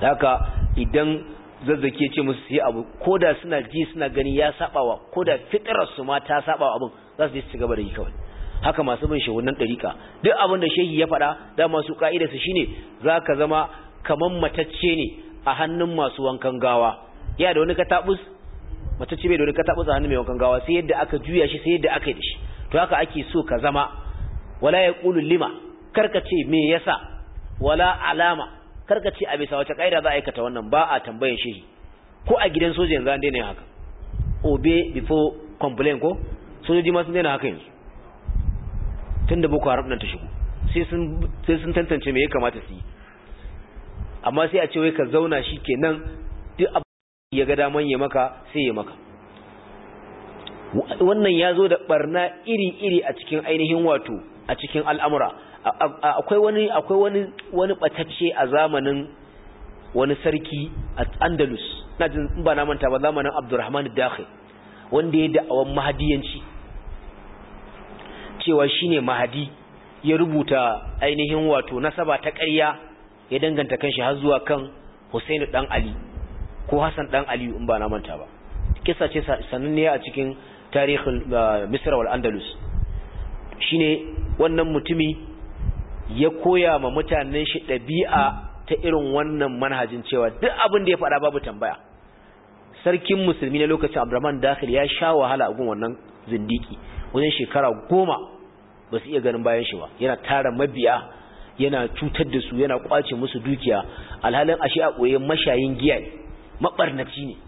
haka idan zazzake ce musu su yi abu ko da suna ji suna gani ya sabawa ko da fitararsu ma ta sabawa abin za su je su gaba da yi kawai haka masu bin shehunan ɗarika duk abin da shehi ya faɗa da masu ƙa'idarsu shine za ka zama kaman matacce ne a hannun masu wankan gawa ya da wani katabus matacce bai da wani katabus a hannun mai wankan gawa sai yadda aka juya shi sai yadda aka yi da shi to haka ake so ka zama wala ya ƙulu lima karka ce me yasa wala alama karka ce a bisa wace ƙa'ida za a aikata wannan ba a tambayan shehi ko a gidan soja yanzu an daina yin haka obey before complain ko sojoji ma sun daina haka yanzu tun da boko haram nan ta shigo sai sun tantance me ya kamata su yi amma sai a ce wai ka zauna shi kenan duk abu ya ga daman ya maka sai ya maka wannan ya zo da barna iri-iri a cikin ainihin wato a cikin al'amura akwai wani akwai wani wani batacce a zamanin wani sarki a andalus na jin ba na manta ba zamanin abdurrahman dakhil wanda ya da'awan mahadiyanci cewa shine mahadi ya rubuta ainihin wato nasaba ta ƙarya ya danganta kanshi har zuwa kan Husainu dan Ali ko Hassan dan Ali in ba na manta ba kissa ce sananne a cikin tarihin Misra wal Andalus shine wannan mutumi ya koya ma mutanen shi ɗabi'a ta irin wannan manhajin cewa duk abin da ya faɗa babu tambaya sarkin musulmi na lokacin Abdurrahman Dakhil ya sha wahala a gun wannan zindiki wajen shekara goma ba su iya ganin bayan shi ba yana tara mabiya yana cutar da su yana kwace musu dukiya alhalin ashe a ɓoye mashayin giya ne maɓarnaci ne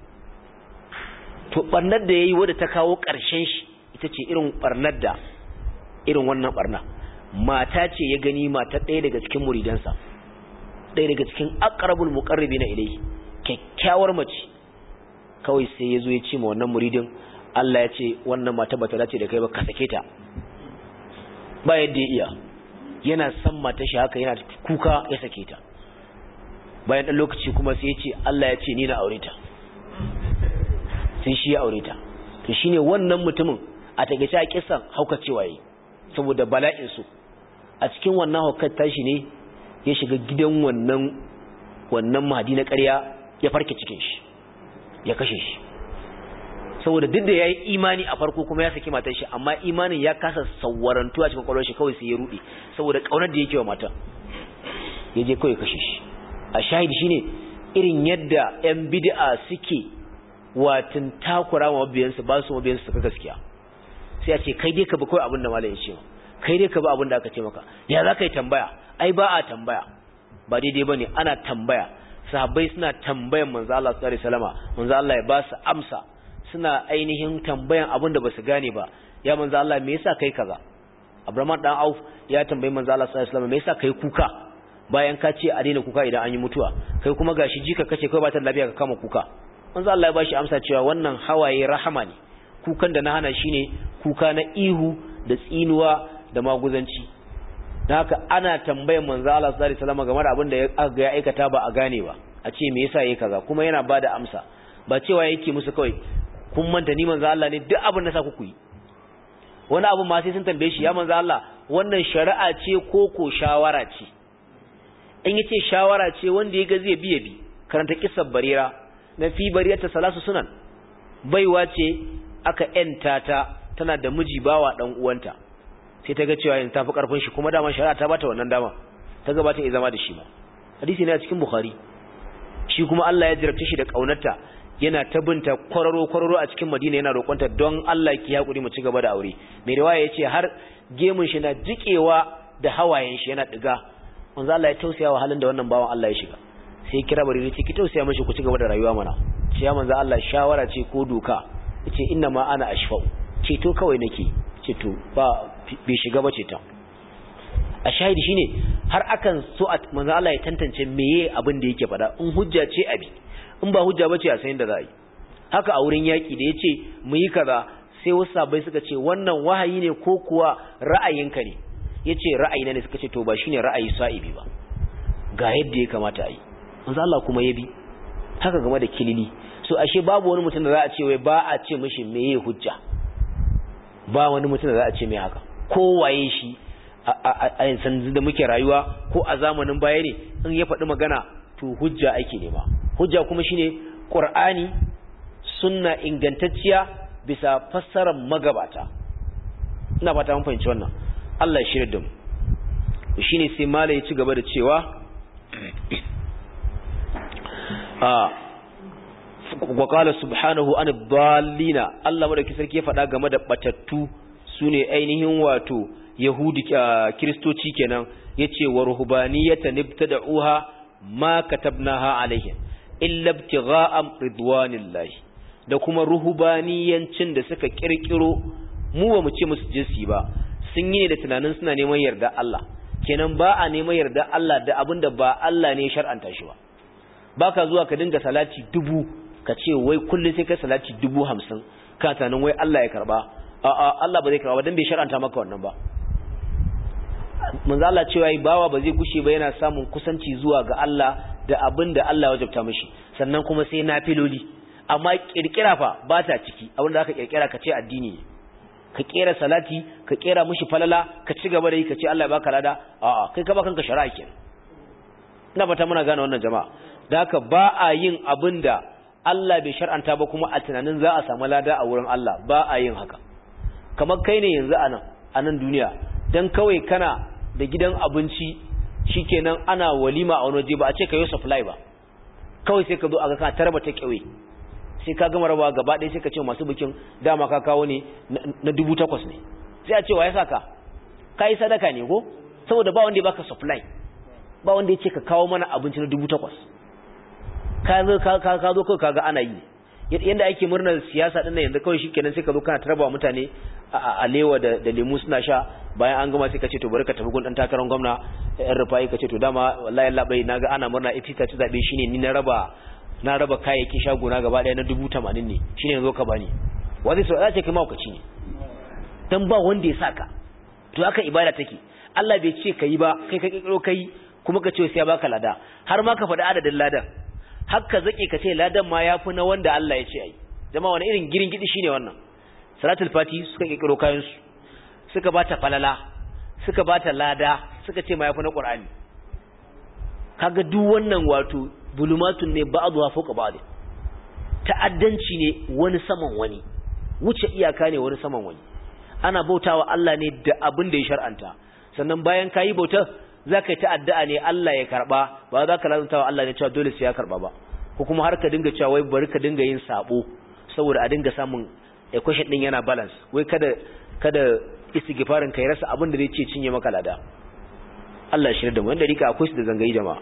to ɓarnar da ya yi wadda ta kawo ƙarshen shi ita ce irin ɓarnar da irin wannan ɓarna mata ce ya gani mata ɗaya daga cikin muridansa ɗaya daga cikin akarabul muƙarrabi na ilai kyakkyawar mace kawai sai ya zo ya ce ma wannan muridin Allah ya ce wannan mata bata dace da kai ba ka sake ta ba yadda ya iya yana san mata shi haka yana kuka ya sake ta bayan ɗan lokaci kuma sai ya ce Allah ya ce ni na aure ta sai shi ya aure ta to shine wannan mutumin a takeice a kisan haukacewa yi saboda bala'in su a cikin wannan haukar tashi ne ya shiga gidan wannan wannan mahadi na ƙarya ya farke cikin shi ya kashe shi saboda duk da ya yi imani a farko kuma ya saki matar shi amma imanin ya kasa sauwarantu a cikin kwallon shi kawai sai ya rude saboda kaunar da yake wa mata ya je kawai kashe shi a shahidi shine irin yadda yan bid'a suke watin takura wa mabiyansu ba su mabiyansu suka gaskiya sai a ce kai dai ka bi kawai abin da malam ya ce kai dai ka bi abin da aka ce maka ya za ka yi tambaya ai ba a tambaya ba daidai ba ne ana tambaya sahabbai suna tambayan manzo Allah sallallahu alaihi wasallama manzo Allah ya ba su amsa suna ainihin tambayan abin da basu gane ba ya manzo Allah me yasa kai kaza Abraham dan Auf ya tambayi manzo Allah sallallahu alaihi wasallam me yasa kai kuka bayan ka ce a daina kuka idan an yi mutuwa kai kuma gashi jika kace kai ba ta lafiya ka kama kuka manzo Allah ya bashi amsa cewa wannan hawaye rahama ne kukan da na hana shine kuka na ihu da tsinuwa da maguzanci dan haka ana tambayan manzo Allah sallallahu alaihi wasallam game da abin da ya aikata ba a gane ba a ce me yasa yayi kaza kuma yana bada amsa ba cewa yake musu kawai kun manta ni manzo Allah ne duk abin da sa ku yi wani abu ma sai sun tambaye shi ya manzo Allah wannan shari'a ce ko ko shawara ce in yace shawara ce wanda ya ga zai biye bi karanta kissar barira na fi bariyata salasu sunan baiwa ce aka yanta ta tana da miji bawa dan uwanta sai ta ga cewa yanzu tafi karfin shi kuma dama shari'a ta bata wannan dama ta ga bata iya zama da shi ba hadisi ne a cikin bukhari shi kuma Allah ya jirabce shi da kaunarta yana ta binta kwararo kwararo a cikin Madina yana roƙonta don Allah ki hakuri mu ci gaba da aure mai riwaya yace har gemun shi na jikewa da hawayen shi yana diga manzo Allah ya tausaya wa halin da wannan bawan Allah ya shiga sai kira bari ce ki tausaya mishi ku ci gaba da rayuwa mana ce ya manzo Allah shawara ce ko doka yace inna ma ana ashfa'u ce to kawai nake ce to ba bai shiga ba ce ta a shahidi shine har akan so a manzo Allah ya tantance meye abin da yake faɗa in hujja ce abi in ba hujja bace a sayin da za a yi haka a wurin yaki da yace mu yi kaza sai wasu sabai suka ce wannan wahayi ne ko kuwa ra'ayinka ne yace ra'ayina ne suka ce to ba shine ra'ayi sa'ibi ba ga yadda ya kamata a yi manzo Allah kuma ya bi haka game da kilili so ashe babu wani mutum da za a ce wai ba a ce mishi meye hujja ba wani mutum da za a ce mai haka ko waye shi a yanzu da muke rayuwa ko a zamanin baya ne in ya faɗi magana to to hujja ake nema hujja kuma shine qur'ani sunna ingantacciya bisa fassarar magabata ina fata mun fahimci wannan Allah ya shirya da mu shine sai malai ya ci gaba da cewa a wa qala subhanahu an dallina Allah madauki sarki ya faɗa game da batattu sune ainihin wato yahudi kristoci kenan yace wa ruhbaniyatan ibtada'uha ma katabnaha alaihim illa ibtigha'a ridwanillahi da kuma ruhubaniyancin da suka kirkiro mu ba mu ce musu jinsi ba sun yi da tunanin suna neman yarda Allah kenan ba a neman yarda Allah da abinda ba Allah ne shar'anta shi ba baka zuwa ka dinga salati dubu ka ce wai kullum sai ka salati dubu hamsin ka tunanin wai Allah ya karba a'a Allah ba zai karba ba dan bai shar'anta maka wannan ba manzo Allah cewa yi bawa ba zai gushe ba yana samun kusanci zuwa ga Allah da abin da Allah ya wajabta mishi sannan kuma sai nafiloli amma kirkira fa ba ta ciki abin da aka kirkira ka ce addini ne ka kera salati ka kera mishi falala ka ci gaba da yi ka ce Allah ya baka lada a'a kai ka ba kanka shari'a kenan ina fata muna gane wannan jama'a da haka ba a yin abin da Allah bai shar'anta ba kuma a tunanin za a samu lada a wurin Allah ba a yin haka kamar kai ne yanzu a nan a nan duniya dan kawai kana da gidan abinci shikenan ana walima a wani waje ba a ce ka yi supply ba kawai sai ka zo a ga ka tarba ta kyawe sai ka gama rabawa gaba ɗaya sai ka ce masu bikin dama ka kawo ne na dubu takwas ne sai a ce wa ya saka ka yi sadaka ne ko saboda ba wanda ya baka supply ba wanda ya ce ka kawo mana abinci na dubu takwas ka zo ka zo kawai kaga ana yi yadda ake murnar siyasa din nan yanzu kawai shikenan sai ka zo kana tarba mutane a lewa da lemu suna sha bayan an gama sai ka ce to bari ka tafi gun dan takarar gwamna yan rufai ka ce to dama wallahi Allah bai naga ana murna ita ta ci zabe shine ni na raba na raba kayayyakin shagona gaba daya na dubu tamanin ne shine yanzu ka bani wani sau ce kai maukaci ne dan ba wanda ya saka to haka ibada take Allah bai ce kai ba kai ka kikiro kai kuma ka ce sai ya baka lada har ma ka faɗi adadin ladan haka zake ka ce ladan ma yafi na wanda Allah ya ce ai jama'a wani irin girin gidi shine wannan salatul fati suka kikiro kayan su suka bata falala suka bata lada suka ce ma yafi na qur'ani kaga duk wannan wato bulumatun ne ba'dha fawqa ba'd ta'addanci ne wani saman wani wuce iyaka ne wani saman wani ana bautawa Allah ne da abin da ya shar'anta sannan bayan kayi bautar zaka yi ta'addu'a ne Allah ya karba ba za ka lazantawa Allah ne cewa dole sai ya karba ba ko kuma har ka dinga cewa wai bari ka dinga yin sabo saboda a dinga samun equation din yana balance wai kada kada istighfarin kai rasa abin da zai ce cinye maka lada Allah ya shirya da mu wanda rika akwai su da zangayi jama'a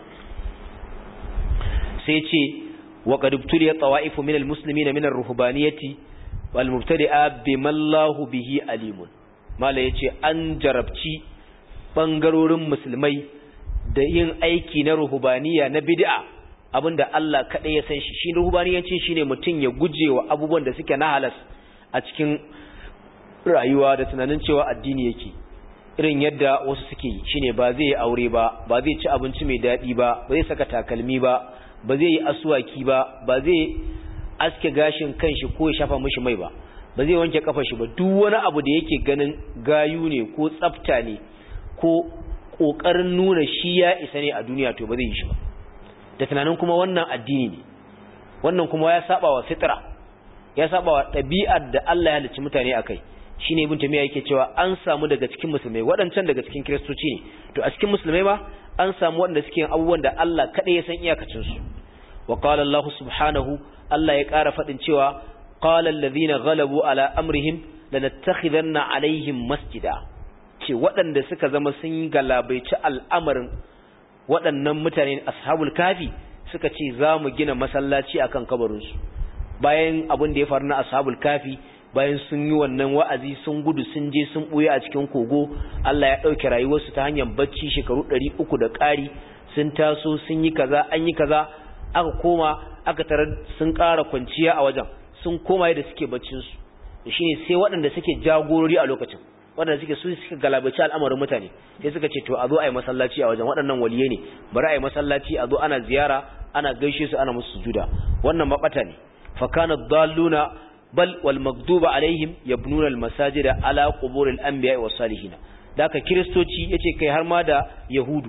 sai ce wa qad ibtuliya tawa'ifu min almuslimin min ar-ruhbaniyati wal mubtadi'a bima Allahu bihi alimun mala yace an jarabci bangarorin musulmai da yin aiki na ruhbaniya na bid'a abinda Allah kadai ya san shi shi ruhbaniyancin shine mutun ya gujewa abubuwan da suke na halas a cikin rayuwa da tunanin cewa addini yake irin yadda wasu suke yi shine ba zai yi aure ba ba zai ci abinci mai daɗi ba ba zai saka takalmi ba ba zai yi asuwaki ba ba zai aske gashin kanshi ko ya shafa mishi mai ba ba zai wanke kafar shi ba duk wani abu da yake ganin gayu ne ko tsafta ne ko kokarin nuna shi ya isa ne a duniya to ba zai yi shi ba da tunanin kuma wannan addini ne wannan kuma ya saba wa fitra ya saba wa ɗabi'ar da Allah ya halicci mutane akai shine ibn tamiya yake cewa an samu daga cikin musulmai waɗancan daga cikin kiristoci ne to a cikin musulmai ma an samu waɗanda suke yin abubuwan da Allah kaɗai ya san iyakacin su wa qala Allah subhanahu Allah ya ƙara faɗin cewa qala alladhina ghalabu ala amrihim lanattakhidanna alaihim masjida ce waɗanda suka zama sun galabaici al'amarin waɗannan mutane ashabul kafi suka ce za mu gina masallaci akan kabarinsu bayan abin da ya faru na ashabul kafi bayan sun yi wannan wa'azi sun gudu sun je sun ɓuye a cikin kogo Allah ya ɗauke rayuwarsu ta hanyar bacci shekaru ɗari uku da ƙari sun taso sun yi kaza an yi kaza aka koma aka tarar sun ƙara kwanciya a wajen sun koma yadda suke baccinsu shi ne sai waɗanda suke jagorori a lokacin waɗanda suke su suka galabaci al'amarin mutane sai suka ce to a zo a yi masallaci a wajen waɗannan waliye ne bari a yi masallaci a zo ana ziyara ana gaishe su ana musu sujuda wannan maɓata ne fa kana dalluna bal wal magduba alaihim yabnuna al masajida ala qubur al anbiya was salihin daka kristoci yace kai har ma da yahudu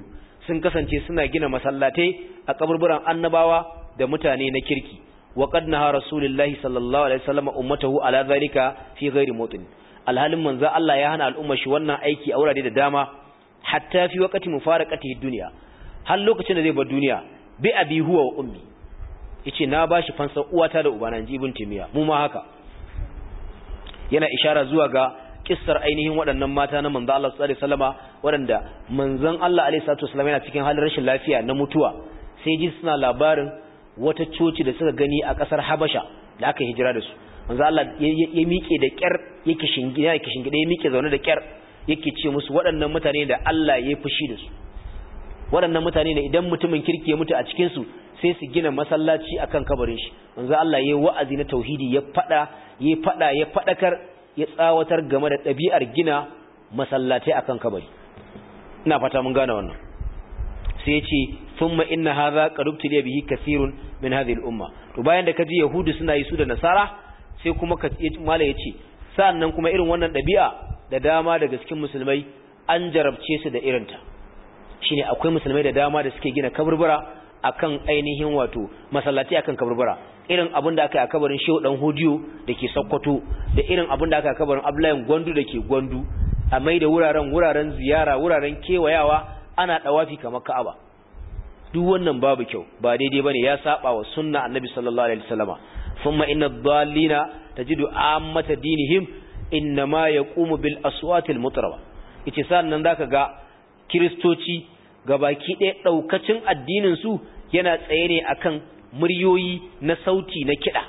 sun kasance suna gina masallatai a kaburburan annabawa da mutane na kirki wa qad naha rasulullahi sallallahu alaihi wasallam ummatahu ala zalika fi ghairi mawtin alhalin manzo Allah ya hana al'umma shi wannan aiki a wurare da dama hatta fi waqti mufaraqatihi dunya har lokacin da zai bar duniya bi abi huwa wa ummi yace na bashi fansar uwata da ubana inji ibn timiya mu ma haka yana ishara zuwa ga kissar ainihin waɗannan mata na manzo Allah sallallahu alaihi wasallama waɗanda manzon Allah alaihi salatu wasallam yana cikin halin rashin lafiya na mutuwa sai ji suna labarin wata coci da suka gani a ƙasar Habasha da aka hijira da su manzo Allah ya miƙe da ƙyar yake shingide yake shingide ya miƙe zaune da ƙyar yake ce musu waɗannan mutane da Allah ya fushi da su waɗannan mutane ne idan mutumin kirki ya mutu a cikin su sai su gina masallaci akan kabarin shi manzo Allah ya wa'azi na tauhidi ya fada ya fada ya fadakar ya tsawatar game da ɗabi'ar gina masallatai akan kabari ina fata mun gane wannan sai yace thumma inna hadha qad ubtiliya bihi kathirun min hadhihi al-umma to bayan da kaji yahudu suna yi su da nasara sai kuma ka mala yace sannan kuma irin wannan ɗabi'a da dama daga cikin musulmai an jarabce su da irinta shine akwai musulmai da dama da suke gina kaburbura akan ainihin wato masallaci akan kaburbura irin abin da aka yi a kabarin Shehu dan Hodiyo dake Sokoto da irin abin da aka yi a kabarin Abdullahi Gwandu dake Gwandu a mai da wuraren wuraren ziyara wuraren kewayawa ana dawafi kamar Ka'aba duk wannan babu kyau ba daidai bane ya saba wa sunna Annabi sallallahu alaihi wasallama thumma inna dhallina tajidu ammata dinihim innama yaqumu bil aswatil mutrawa yace sannan zaka ga kristoci gabaki ɗaya ɗaukacin addininsu yana tsaye ne akan muryoyi na sauti na kiɗa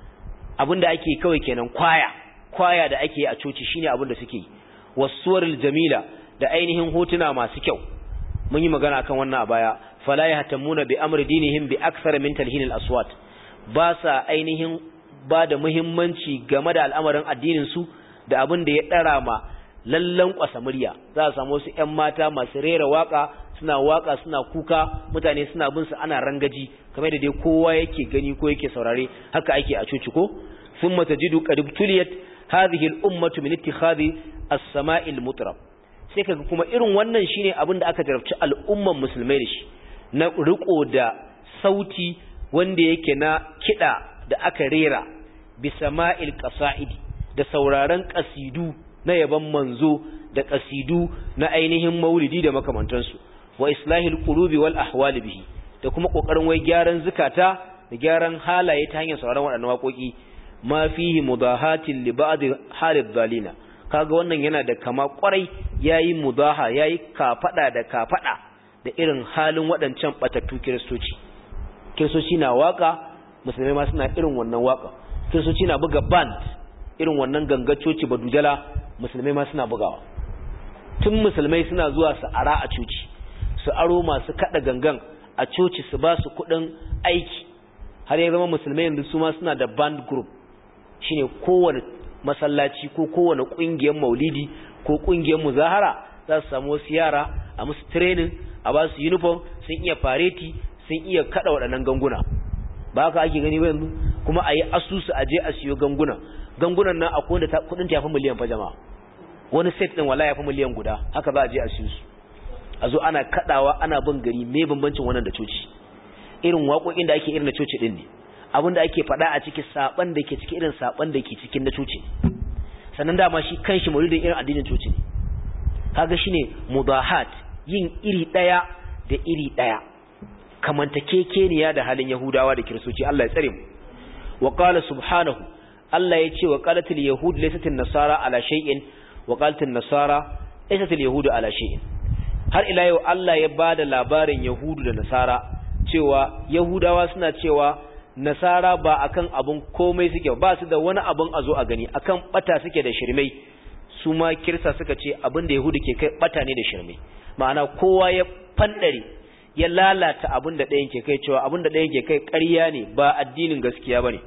abinda ake kawai kenan kwaya kwaya da ake a coci shine abinda suke yi wasuwaril jamila da ainihin hotuna masu kyau mun yi magana akan wannan a baya fala yahtamuna bi amri dinihim bi akthar min talhin al aswat ba sa ainihin ba da muhimmanci game da al'amarin addinin su da abin da ya dara ma lallan kwasa murya za a samu wasu ƴan mata masu rera waka suna waka suna kuka mutane suna bin su ana rangaji kamar da dai kowa yake gani ko yake saurare haka ake a coci ko thumma tajidu qad tuliyat hadhihi al-ummatu min ittikhadhi as-sama'i al-mutrab sai kaga kuma irin wannan shine abin da aka jarabci al'umman musulmai da shi na riko da sauti wanda yake na kida da aka rera bi sama'il qasa'idi da sauraron qasidu na yaban manzo da qasidu na ainihin maulidi da makamantansu wa islahil qulubi wal ahwali bihi da kuma kokarin wai gyaran zukata da gyaran halaye ta hanyar sauraron waɗannan waƙoƙi ma fihi mudahatin li ba'd halid zalina kaga wannan yana da kama kwarai yayi mudaha yayi kafada da kafada da irin halin waɗancan batattu kiristoci kiristoci na waka musulmai ma suna irin wannan waka kiristoci na buga band irin wannan gangacoci badujala musulmai ma suna bugawa tun musulmai suna zuwa su ara a coci su aro masu kada gangan a coci su ba su kudin aiki har ya zama musulmai yanzu su ma suna da band group shine kowane masallaci ko kowane kungiyar maulidi ko kungiyar muzahara za su samu wasu yara a musu training a ba su uniform sun iya fareti sun iya kada waɗannan ganguna ba haka ake gani ba yanzu kuma a yi asusu a je a siyo ganguna gangunan nan akwai wanda kudin ta yafi miliyan fa jama'a wani set din wala yafi miliyan guda haka za a je a siyo su a zo ana kadawa ana bin gari me bambancin wannan da coci irin waƙoƙin da ake irin na coci din ne abin da ake faɗa a ciki saban da ke ciki irin saban da ke cikin na coci sannan dama shi kanshi maulidin irin addinin coci ne kaga shine mudahat yin iri daya da iri daya kamantakekeniya da halin yahudawa da kiristoci Allah ya tsare mu wa qala subhanahu Allah ya ce wa qalatil yahud laysat nasara ala shay'in wa qalatil nasara laysat yahud ala shay'in har ila yau Allah ya bada labarin yahudu da nasara cewa yahudawa suna cewa nasara ba akan abun komai suke ba su da wani abun a zo a gani akan bata suke da shirmai su ma kirsa suka ce abin da yahudu ke kai bata ne da shirmai ma'ana kowa ya fandare ya lalata abin da ɗayan ke kai cewa abin da ɗayan ke kai ƙarya ne ba addinin gaskiya bane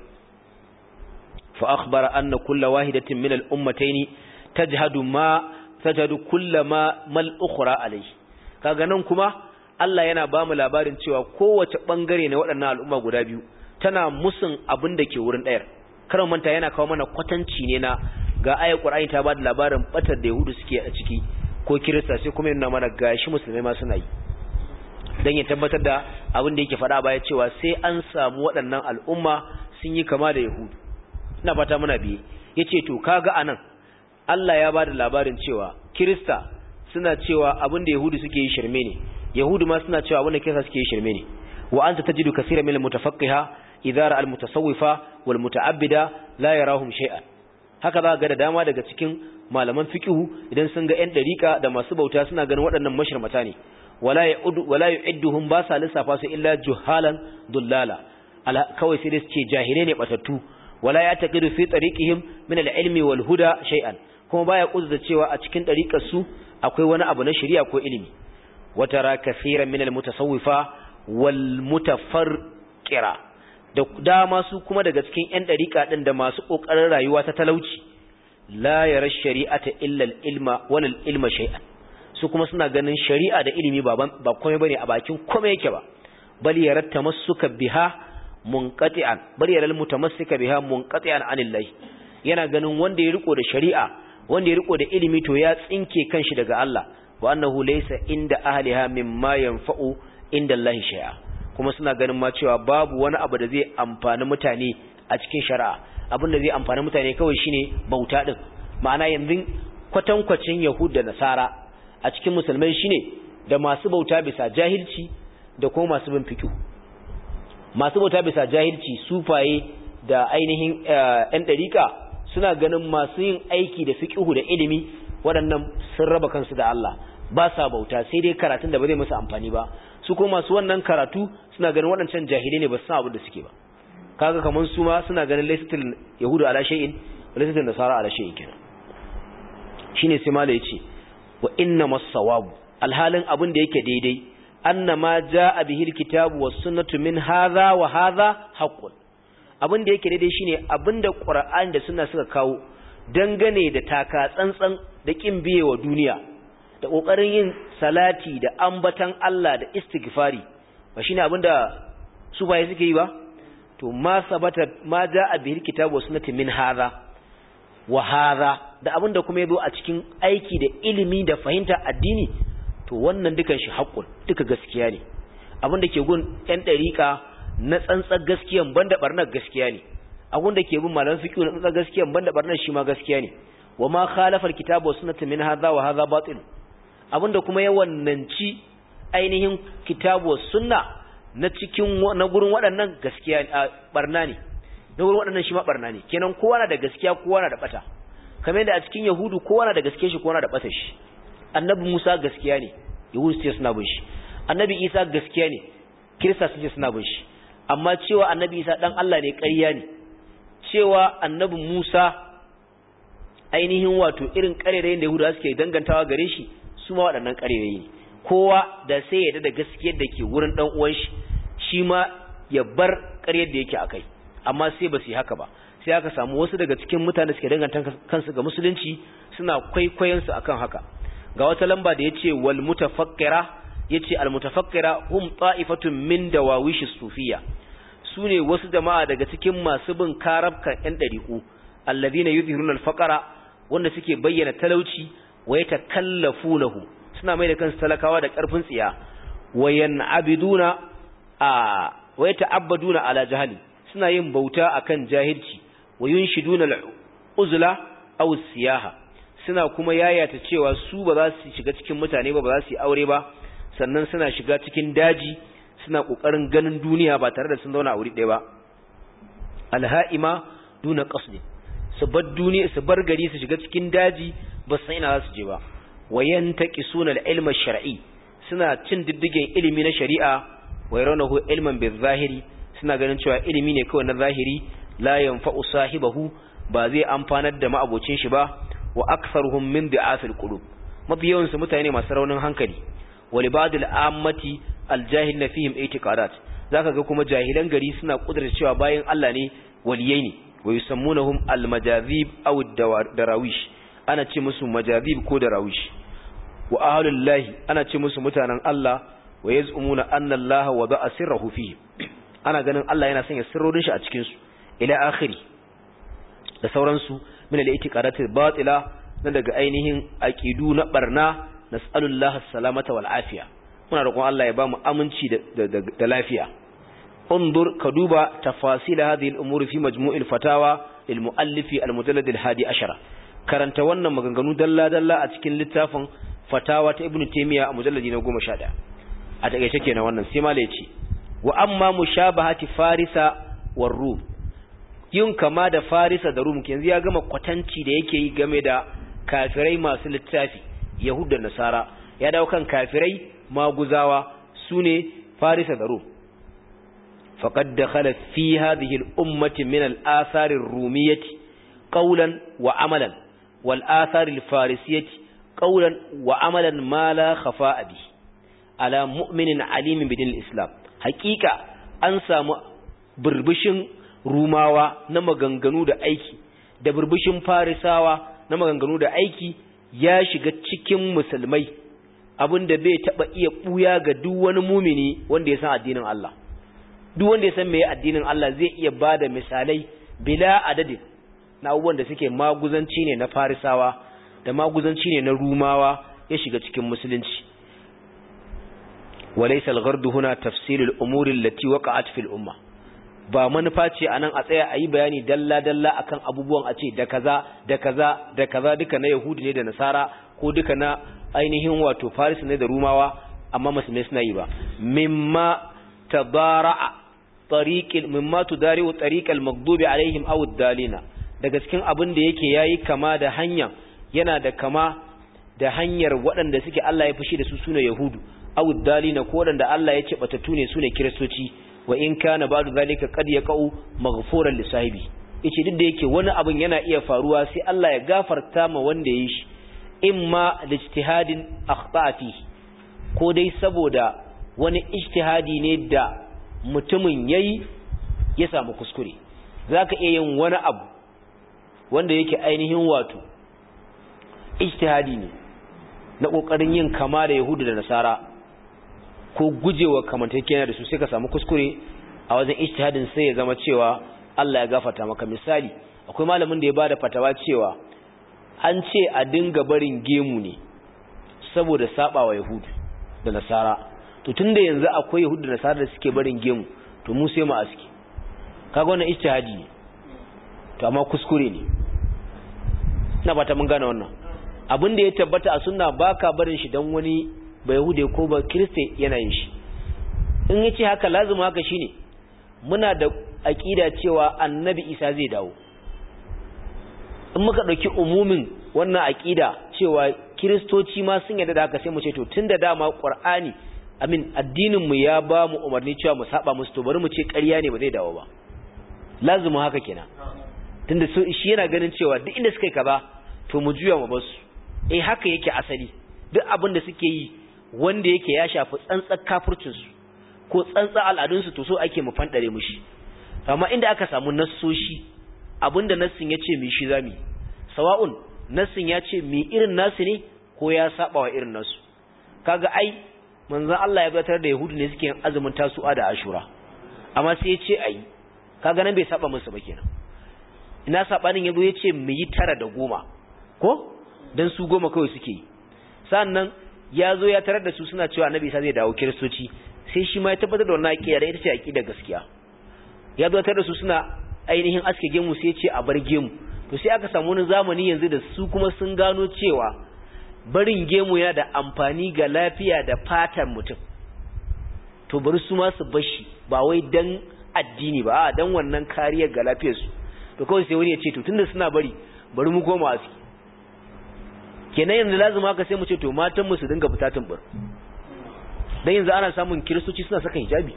fa akhbara anna kulla wahidatin min al-ummatayn tajhadu ma tajhadu kullama mal ukhra alayhi kaga nan kuma Allah yana ba mu labarin cewa kowace bangare na waɗannan al'umma guda biyu tana musun abin da ke wurin ɗayar karan manta yana kawo mana kwatanci ne na ga ayar Qur'ani ta ba da labarin batar da Yahudu suke a ciki ko Kirista sai kuma yana mana gashi musulmai ma suna yi dan ya tabbatar da abin da yake faɗa baya cewa sai an samu waɗannan al'umma sun yi kama da yahudu ina fata muna biye yace to kaga anan Allah ya bada labarin cewa kirista suna cewa abin da yahudu suke yi shirme ne yahudu ma suna cewa abin da kirista suke yi shirme ne wa anta tajidu kaseeran min al-mutafaqqiha idza ra'a al-mutasawwifa wal muta'abbida la yarahum shay'an haka za ga da dama daga cikin malaman fiqhu idan sun ga 'yan dariƙa da masu bauta suna ganin waɗannan mashirmata ne wala ya'udu wala yu'idduhum ba sa lissafa su illa juhalan dullala kawai sai dai suke jahilai ne batattu wala ya taqidu fi tariqihim min al-ilmi wal huda shay'an kuma baya kuzza cewa a cikin dariƙar su akwai wani abu na shari'a ko ilimi wa tara kaseeran min al-mutasawwifa wal mutafarqira da dama su kuma daga cikin ƴan dariƙa din da masu kokarin rayuwa ta talauci la yara shari'ata illa al-ilma wal ilma shay'an su kuma suna ganin shari'a da ilimi ba ba komai bane a bakin komai yake ba bal yarat tamassuka biha munqati'an bal yaral mutamassika biha munqati'an anillahi yana ganin wanda ya riko da shari'a wanda ya riko da ilimi to ya tsinke kanshi daga Allah wa annahu laysa inda ahliha mimma yanfa'u inda Allah shay'a kuma suna ganin ma cewa babu wani abu da zai amfani mutane a cikin shari'a abin da zai amfani mutane kawai shine bauta din ma'ana yanzu kwatankwacin yahud da nasara a cikin musulmai shine da masu bauta bisa jahilci da kuma masu bin fiqh masu bauta bisa jahilci sufaye da ainihin ɗan ɗariƙa suna ganin masu yin aiki da fiqh da ilimi waɗannan sun raba kansu da Allah ba sa bauta sai dai karatun da ba zai musu amfani ba su kuma masu wannan karatu suna ganin waɗancan jahilai ne ba su san abin da suke ba kaga kaman su ma suna ganin laysatul yahudu ala shay'in wa laysatul nasara ala shay'in kenan shine sai mala yace wa inna masawabu alhalin abin da yake daidai anna ma jaa bihi alkitabu was sunnatu min hadha wa hadha haqqun abin da yake daidai shine abinda qur'ani da sunna suka kawo dangane da taka tsantsan da kin biye wa duniya da kokarin yin salati da ambatan Allah da istighfari ba shine abinda su baye suke yi ba to ma sabata ma jaa bihi alkitabu was sunnatu min hadha wa hadha da abinda kuma yazo a cikin aiki da ilimi da fahimta addini to wannan dukan shi haƙƙun duka gaskiya ne abinda ke gun ɗan ɗariƙa na tsantsar gaskiyan banda barnar gaskiya ne abin da ke bin malaman fiqh na tsantsar gaskiyan banda barnar shi ma gaskiya ne wa ma khalafa alkitabu was sunnatu min hadha wa hadha batil abinda kuma ya wannanci ainihin kitabu was sunna na cikin na gurin waɗannan gaskiya barna ne na wurin waɗannan shi ma barna ne kenan kowa na da gaskiya kowa na da bata kamar yadda a cikin yahudu kowa na da gaskiya shi kowa na da bata shi annabi musa gaskiya ne yahudu su ce suna bin shi annabi isa gaskiya ne kirista su ce suna bin shi amma cewa annabi isa dan allah ne ƙarya ne cewa annabi musa ainihin wato irin ƙarerayin da yahudu suke dangantawa gare shi su ma waɗannan ƙarerayi ne kowa da sai ya da gaskiyar da ke wurin ɗan uwan shi shi ma ya bar ƙaryar da yake a kai amma sai ba su yi haka ba sai aka samu wasu daga cikin mutane suke danganta kansu ga musulunci suna kwaikwayon su akan haka ga wata lamba da yace wal mutafakkira yace al mutafakkira hum ta'ifatun min dawawish sufiyya sune wasu jama'a daga cikin masu bin karabkan yan dariku alladhina yuzhiruna al faqara wanda suke bayyana talauci wa yatakallafunahu suna mai da kansu talakawa da karfin tsiya wayan abiduna a wa yata'abbaduna ala jahali suna yin bauta akan jahilci wa yunshiduna al-uzla aw siyaha suna kuma yayata cewa su ba za su shiga cikin mutane ba ba za su yi aure ba sannan suna shiga cikin daji suna kokarin ganin duniya ba tare da sun zauna a wuri ɗaya ba alha'ima duna qasdi su bar duniya su bar gari su shiga cikin daji ba san ina za su je ba wayan taqisuna al-ilma shar'i suna cin diddigen ilimi na shari'a wa yarawnahu ilman bil-zahiri suna ganin cewa ilimi ne kawai na zahiri la yanfa'u sahibahu ba zai amfanar da ma'abocin shi ba wa aktharuhum min da'afil qulub mafi yawan su mutane masu raunin hankali wa libadil ammati aljahil na fihim itiqadat zaka ga kuma jahilan gari suna kudurta cewa bayan Allah ne waliyai ne wa yusammunahum almajazib aw darawish ana ce musu majazib ko darawish wa ahlullahi ana ce musu mutanen Allah wa yaz'umuna anna Allah wada'a sirrahu fihim ana ganin Allah yana sanya sirrorin shi a cikin su ila akhiri da sauransu min al-i'tiqadatil batila na daga ainihin aqidu na barna nas'alullahi as-salamata wal afiya muna roƙon Allah ya ba mu aminci da lafiya انظر كدوبا تفاصيل هذه الأمور في مجموع الفتاوى للمؤلف المجلد الهادي عشر karanta wannan maganganu dalla-dalla a cikin littafin fatawa ta ibnu taymiya a mujalladi na 11 a takeice kenan wannan sai malai ce wa amma mushabahati farisa war rum yin kama da farisa da rum yanzu ya gama kwatanci da yake yi game da kafirai masu littafi yahud da nasara ya dawo kan kafirai maguzawa sune farisa da rum فقد دخل في هذه الأمة من الآثار الرومية قولا وعملا والآثار الفارسية قولا وعملا ما لا خفاء به على مؤمن عليم بدين الإسلام حقيقة أنسى بربشن روماوا نما غنغنو دا أيكي da burbushin farisawa na maganganu da aiki ya shiga cikin musulmai abinda bai taba iya buya ga duk wani mumini wanda ya san addinin Allah duk wanda ya san meye addinin Allah zai iya bada misalai bila adadin na abubuwan da suke maguzanci ne na farisawa da maguzanci ne na rumawa ya shiga cikin musulunci walaysa al-ghardu huna tafsil al-umur allati waqa'at fil umma ba manufa ce anan a tsaya ayi bayani dalla dalla akan abubuwan a ce da kaza da kaza da kaza duka na yahudi ne da nasara ko duka na ainihin wato faris ne da rumawa amma musulmai suna yi ba mimma tadara'a tariqil mimma tudari'u tariqal maghdubi alaihim aw ad-dalina daga cikin abin da yake yayi kama da hanya yana da kama da hanyar waɗanda suke Allah ya fushi da su sune yahudu aw ad-dalina ko waɗanda Allah ya ce batatu ne sune kiristoci wa in kana ba'du zalika qad yaqau maghfuran li sahibi yace duk da yake wani abin yana iya faruwa sai Allah ya gafarta ma wanda ya yi shi imma lijtihadin akhta'a fihi ko dai saboda wani ijtihadi ne da mutumin yayi ya samu kuskure zaka iya yin wani abu wanda yake ainihin wato ijtihadi ne na kokarin yin kama da yahudu da nasara ko gujewa kamantakeniya da su sai ka samu kuskure a wajen ijtihadin sai ya zama cewa Allah ya gafarta maka misali akwai malamin da ya bada fatawa cewa an ce a dinga barin gemu ne saboda sabawa yahudu da nasara to tunda yanzu akwai yahudu da nasara da suke barin gemu to mu sai mu aski kaga wannan ijtihadi ne to amma kuskure ne ina fata mun gane wannan abin da ya tabbata a sunna baka barin shi dan wani ba yahude ko ba kiriste yana yin shi in yace haka lazima haka shine muna da aqida cewa annabi isa zai dawo in muka dauki umumin wannan aqida cewa kiristoci ma sun yarda da haka sai mu ce to tunda dama qur'ani amin addinin mu ya ba mu umarni cewa mu saba musu to bari mu ce ƙarya ne ba zai dawo ba lazima haka kenan tunda shi yana ganin cewa duk inda suka yi kaza to mu juya mu basu eh haka yake asali duk abin da suke yi wanda yake ya shafi tsantsar kafircin su ko tsantsar al'adun su to so ake mu fandare mushi amma inda aka samu nassoshi abinda nassin ya ce mi shi zami sawa'un nassin ya ce mi irin nasu ne ko ya saba wa irin nasu kaga ai manzon Allah ya batar da yahudu ne suke yin azumin tasu'a da ashura amma sai ya ce ai kaga nan bai saba musu ba kenan ina sabanin yazo ya ce mu yi tara da goma ko dan su goma kawai suke yi sannan ya zo ya tarar da su suna cewa annabi isa zai dawo kiristoci sai shi ma ya tabbatar da wannan aqida da ita ce aqida gaskiya ya zo tarar da su suna ainihin aske gemu sai ya ce a bar gemu to sai aka samu wani zamani yanzu da su kuma sun gano cewa barin gemu yana da amfani ga lafiya da fatan mutum to bari su ma su bashi ba wai dan addini ba a dan wannan kariyar ga lafiyarsu to kawai sai wani ya ce to tunda suna bari bari mu koma aski kenan yanzu lazima haka sai mu ce to matan mu su dinga fita tumbur dan yanzu ana samun kiristoci suna saka hijabi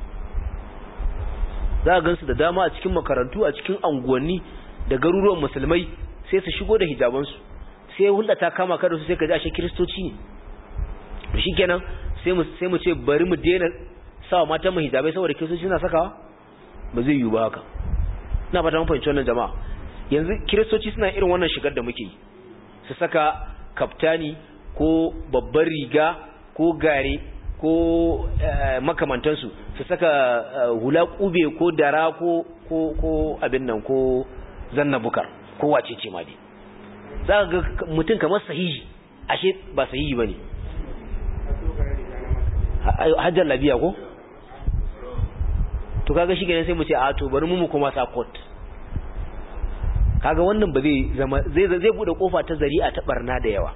za ka gansu da dama a cikin makarantu a cikin anguwanni da garuruwan musulmai sai su shigo da hijabansu sai hulɗa ta kama kada su sai ka ji ashe kiristoci ne to shikenan sai mu sai mu ce bari mu daina sawa matan mu hijabai saboda kiristoci suna sakawa ba zai yiwu ba haka ina fata mun fahimci wannan jama'a yanzu kiristoci suna irin wannan shigar da muke yi su saka kaftani ko babbar riga ko gare ko makamantansu su saka hula kube ko dara ko ko ko abin nan ko zanna bukar ko wace ce ma dai za ka ga mutum kamar sahihi ashe ba sahihi bane hajjar labiya ko to kaga shi kenan sai mu ce a to bari mu mu kuma sa court kaga wannan ba zai zama zai zai bude kofa ta zari'a ta barna da yawa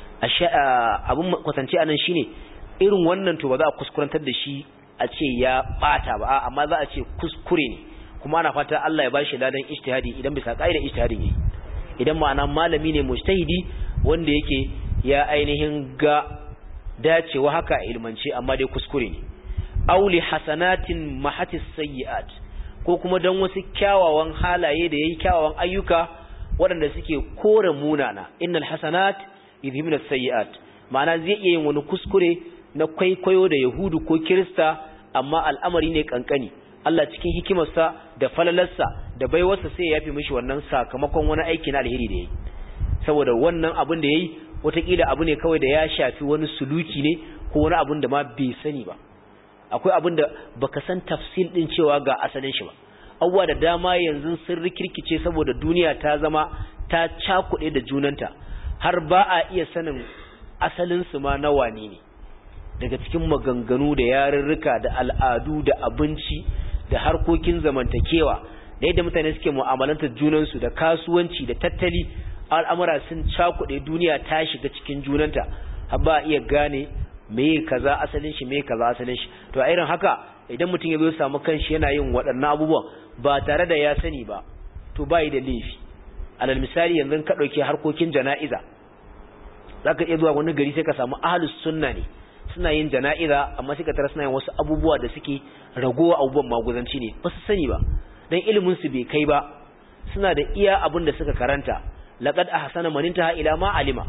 abun kwatance anan shine irin wannan to ba za a kuskurantar da shi a ce ya bata ba amma za a ce kuskure ne kuma ana fata Allah ya bashi ladan ijtihadi idan bisa ka'idar ijtihadi ne idan ma'ana malami ne mujtahidi wanda yake ya ainihin ga dacewa haka a ilmance amma dai kuskure ne auli hasanatin mahatis sayyi'at ko kuma dan wasu kyawawan halaye da yayi kyawawan ayyuka waɗanda suke kore munana innal hasanat yudhibuna sayyi'at ma'ana zai iya yin wani kuskure na kwaikwayo da yahudu ko kirista amma al'amari ne kankani Allah cikin hikimarsa da falalarsa da baiwarsa sai ya yafi mishi wannan sakamakon wani aiki na alheri da yayi saboda wannan abin da yayi wataƙila abu ne kawai da ya shafi wani suluki ne ko wani abin da ma bai sani ba akwai abin da baka san tafsil din cewa ga asalin shi ba abubuwa da dama yanzu sun rikirkice saboda duniya ta zama ta cakuɗe da junanta har ba a iya sanin asalin su ma na wane ne daga cikin maganganu da yarurruka da al'adu da abinci da harkokin zamantakewa da yadda mutane suke mu'amalantar junansu da kasuwanci da tattali al'amura sun cakuɗe duniya ta shiga cikin junanta har ba a iya gane me kaza asalin shi me kaza asalin shi to a irin haka idan mutum ya zo samu kanshi yana yin waɗannan abubuwan ba tare da ya sani ba to bai da laifi alal misali yanzu ka ɗauki harkokin jana'iza zaka iya zuwa wani gari sai ka samu ahlus sunna ne suna yin jana'iza amma sai ka tara suna yin wasu abubuwa da suke ragowa abubuwan maguzanci ne ba su sani ba dan ilimin su bai kai ba suna da iya abin da suka karanta laqad ahsana man intaha ila ma alima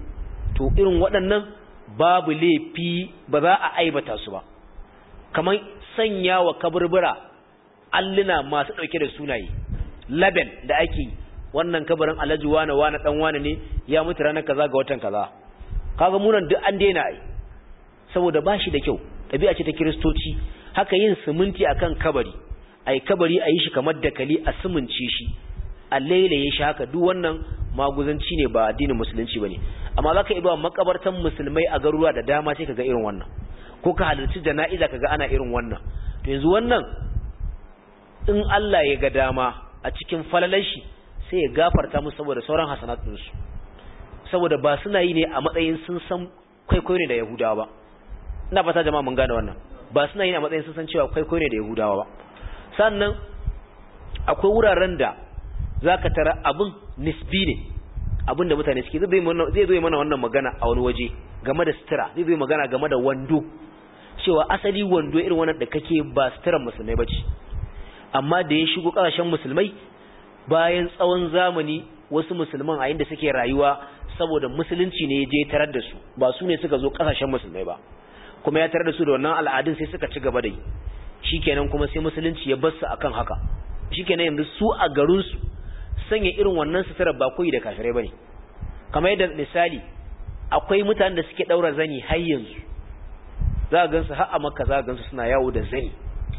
to irin waɗannan babu laifi ba za a aibata su ba kamar sanya wa kaburbura alluna masu ɗauke da sunaye label da ake yi wannan kabarin alhaji wane wane dan wane ne ya mutu ranar kaza ga watan kaza kaga munan duk an daina ai saboda ba shi da kyau ɗabi'a ce ta kiristoci haka yin siminti akan kabari ai kabari a yi shi kamar dakali a simince shi a lailaye shi haka duk wannan maguzanci ne ba addinin musulunci bane amma zaka iya makabartan musulmai a garuruwa da dama sai kaga irin wannan ko ka halarci jana'iza kaga ana irin wannan to yanzu wannan in Allah ya ga dama a cikin falalar shi sai ya gafarta musu saboda sauran hasanatun su saboda ba suna yi ne a matsayin sun san kwaikwayo ne da Yahudawa ba ina fata jama'a mun gane wannan ba suna yi ne a matsayin sun san cewa kwaikwayo ne da Yahudawa ba sannan akwai wuraren da zaka tara abin nisbi ne abin da mutane suke zai zo mana wannan magana a wani waje game da sutura zai zo magana game da wando cewa asali wando irin wannan da kake ba suturan musulmai bace amma da ya shigo kasashen musulmai bayan tsawon zamani wasu musulman a inda suke rayuwa saboda musulunci ne ya je tarar da su ba su ne suka zo kasashen musulmai ba kuma ya tarar da su da wannan al'adun sai suka ci gaba da yi shikenan kuma sai musulunci ya bar su akan haka shikenan yanzu su a garin su sanya irin wannan sutura ba koyi da kafirai bane kamar yadda misali akwai mutanen da suke daura zani har yanzu za ka gansu har a makka za ka gansu suna yawo da zani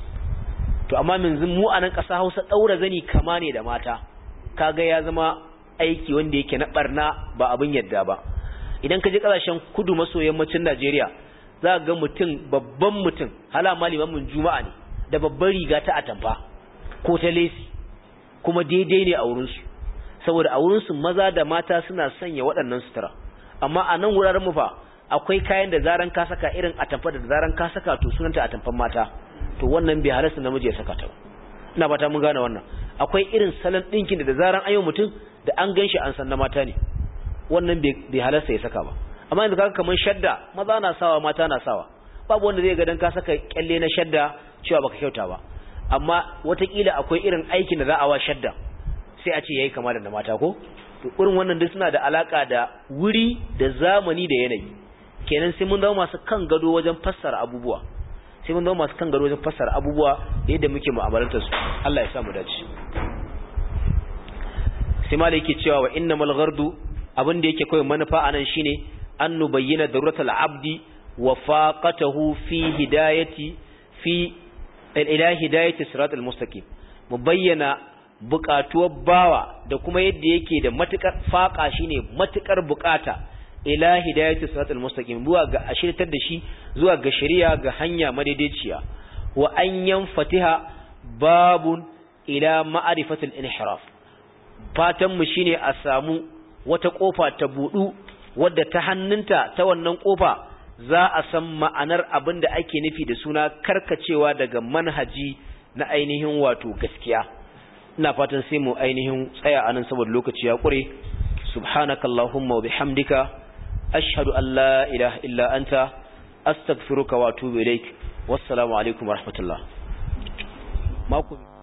to amma yanzu mu a nan ƙasa Hausa daura zani kama ne da mata kaga ya zama aiki wanda yake na barna ba abin yadda ba idan ka je kasashen kudu maso yammacin Najeriya za ka ga mutum babban mutum hala malimamin juma'a ne da babban riga ta atamfa ko ta lesi kuma daidai ne a wurinsu saboda a wurinsu maza da mata suna sanya waɗannan sutura amma a nan wuraren mu fa akwai kayan da zaran ka saka irin atamfa da zaran ka saka to sunanta atamfan mata to wannan bai halasta namiji ya saka ta ina fata mun gane wannan akwai irin salon ɗinkin da da zaran ayo mutum da an ganshi an san na mata ne wannan bai halasta ya saka ba amma yanzu kaga kamar shadda maza na sawa mata na sawa babu wanda zai ga dan ka saka kyalle na shadda cewa baka kyauta ba amma watakila akwai irin aikin da za a wa shadda sai a ce yayi kama da mata ko to irin wannan duk suna da alaka da wuri da zamani da yanayi kenan sai mun zama masu kan gado wajen fassara abubuwa sai mun zama masu kan gado wajen fassara abubuwa da yadda muke mu'amalantar su Allah ya sa mu dace sai malai yake cewa wa innamal ghardu abin da yake kawai manufa anan shine an nubayyana daruratul abdi wa faqatahu fi hidayati fi ila hidayati siratal mustaqim mu bayyana buƙatuwar bawa da kuma yadda yake da matukar faƙa shine matukar buƙata ila hidayati siratal mustaqim zuwa ga ashirtar da shi zuwa ga shari'a ga hanya madaidaiciya wa an yanfatiha babun ila ma'rifatil inhiraf fatan mu shine a samu wata kofa ta budu wadda ta hannunta ta wannan kofa za a san ma'anar abin da ake nufi da suna karkacewa daga manhaji na ainihin wato gaskiya ina fatan sai mu ainihin tsaya anan saboda lokaci ya kure subhanakallahumma wa bihamdika ashhadu an la ilaha illa anta astaghfiruka wa atubu ilaik wassalamu alaikum warahmatullah mako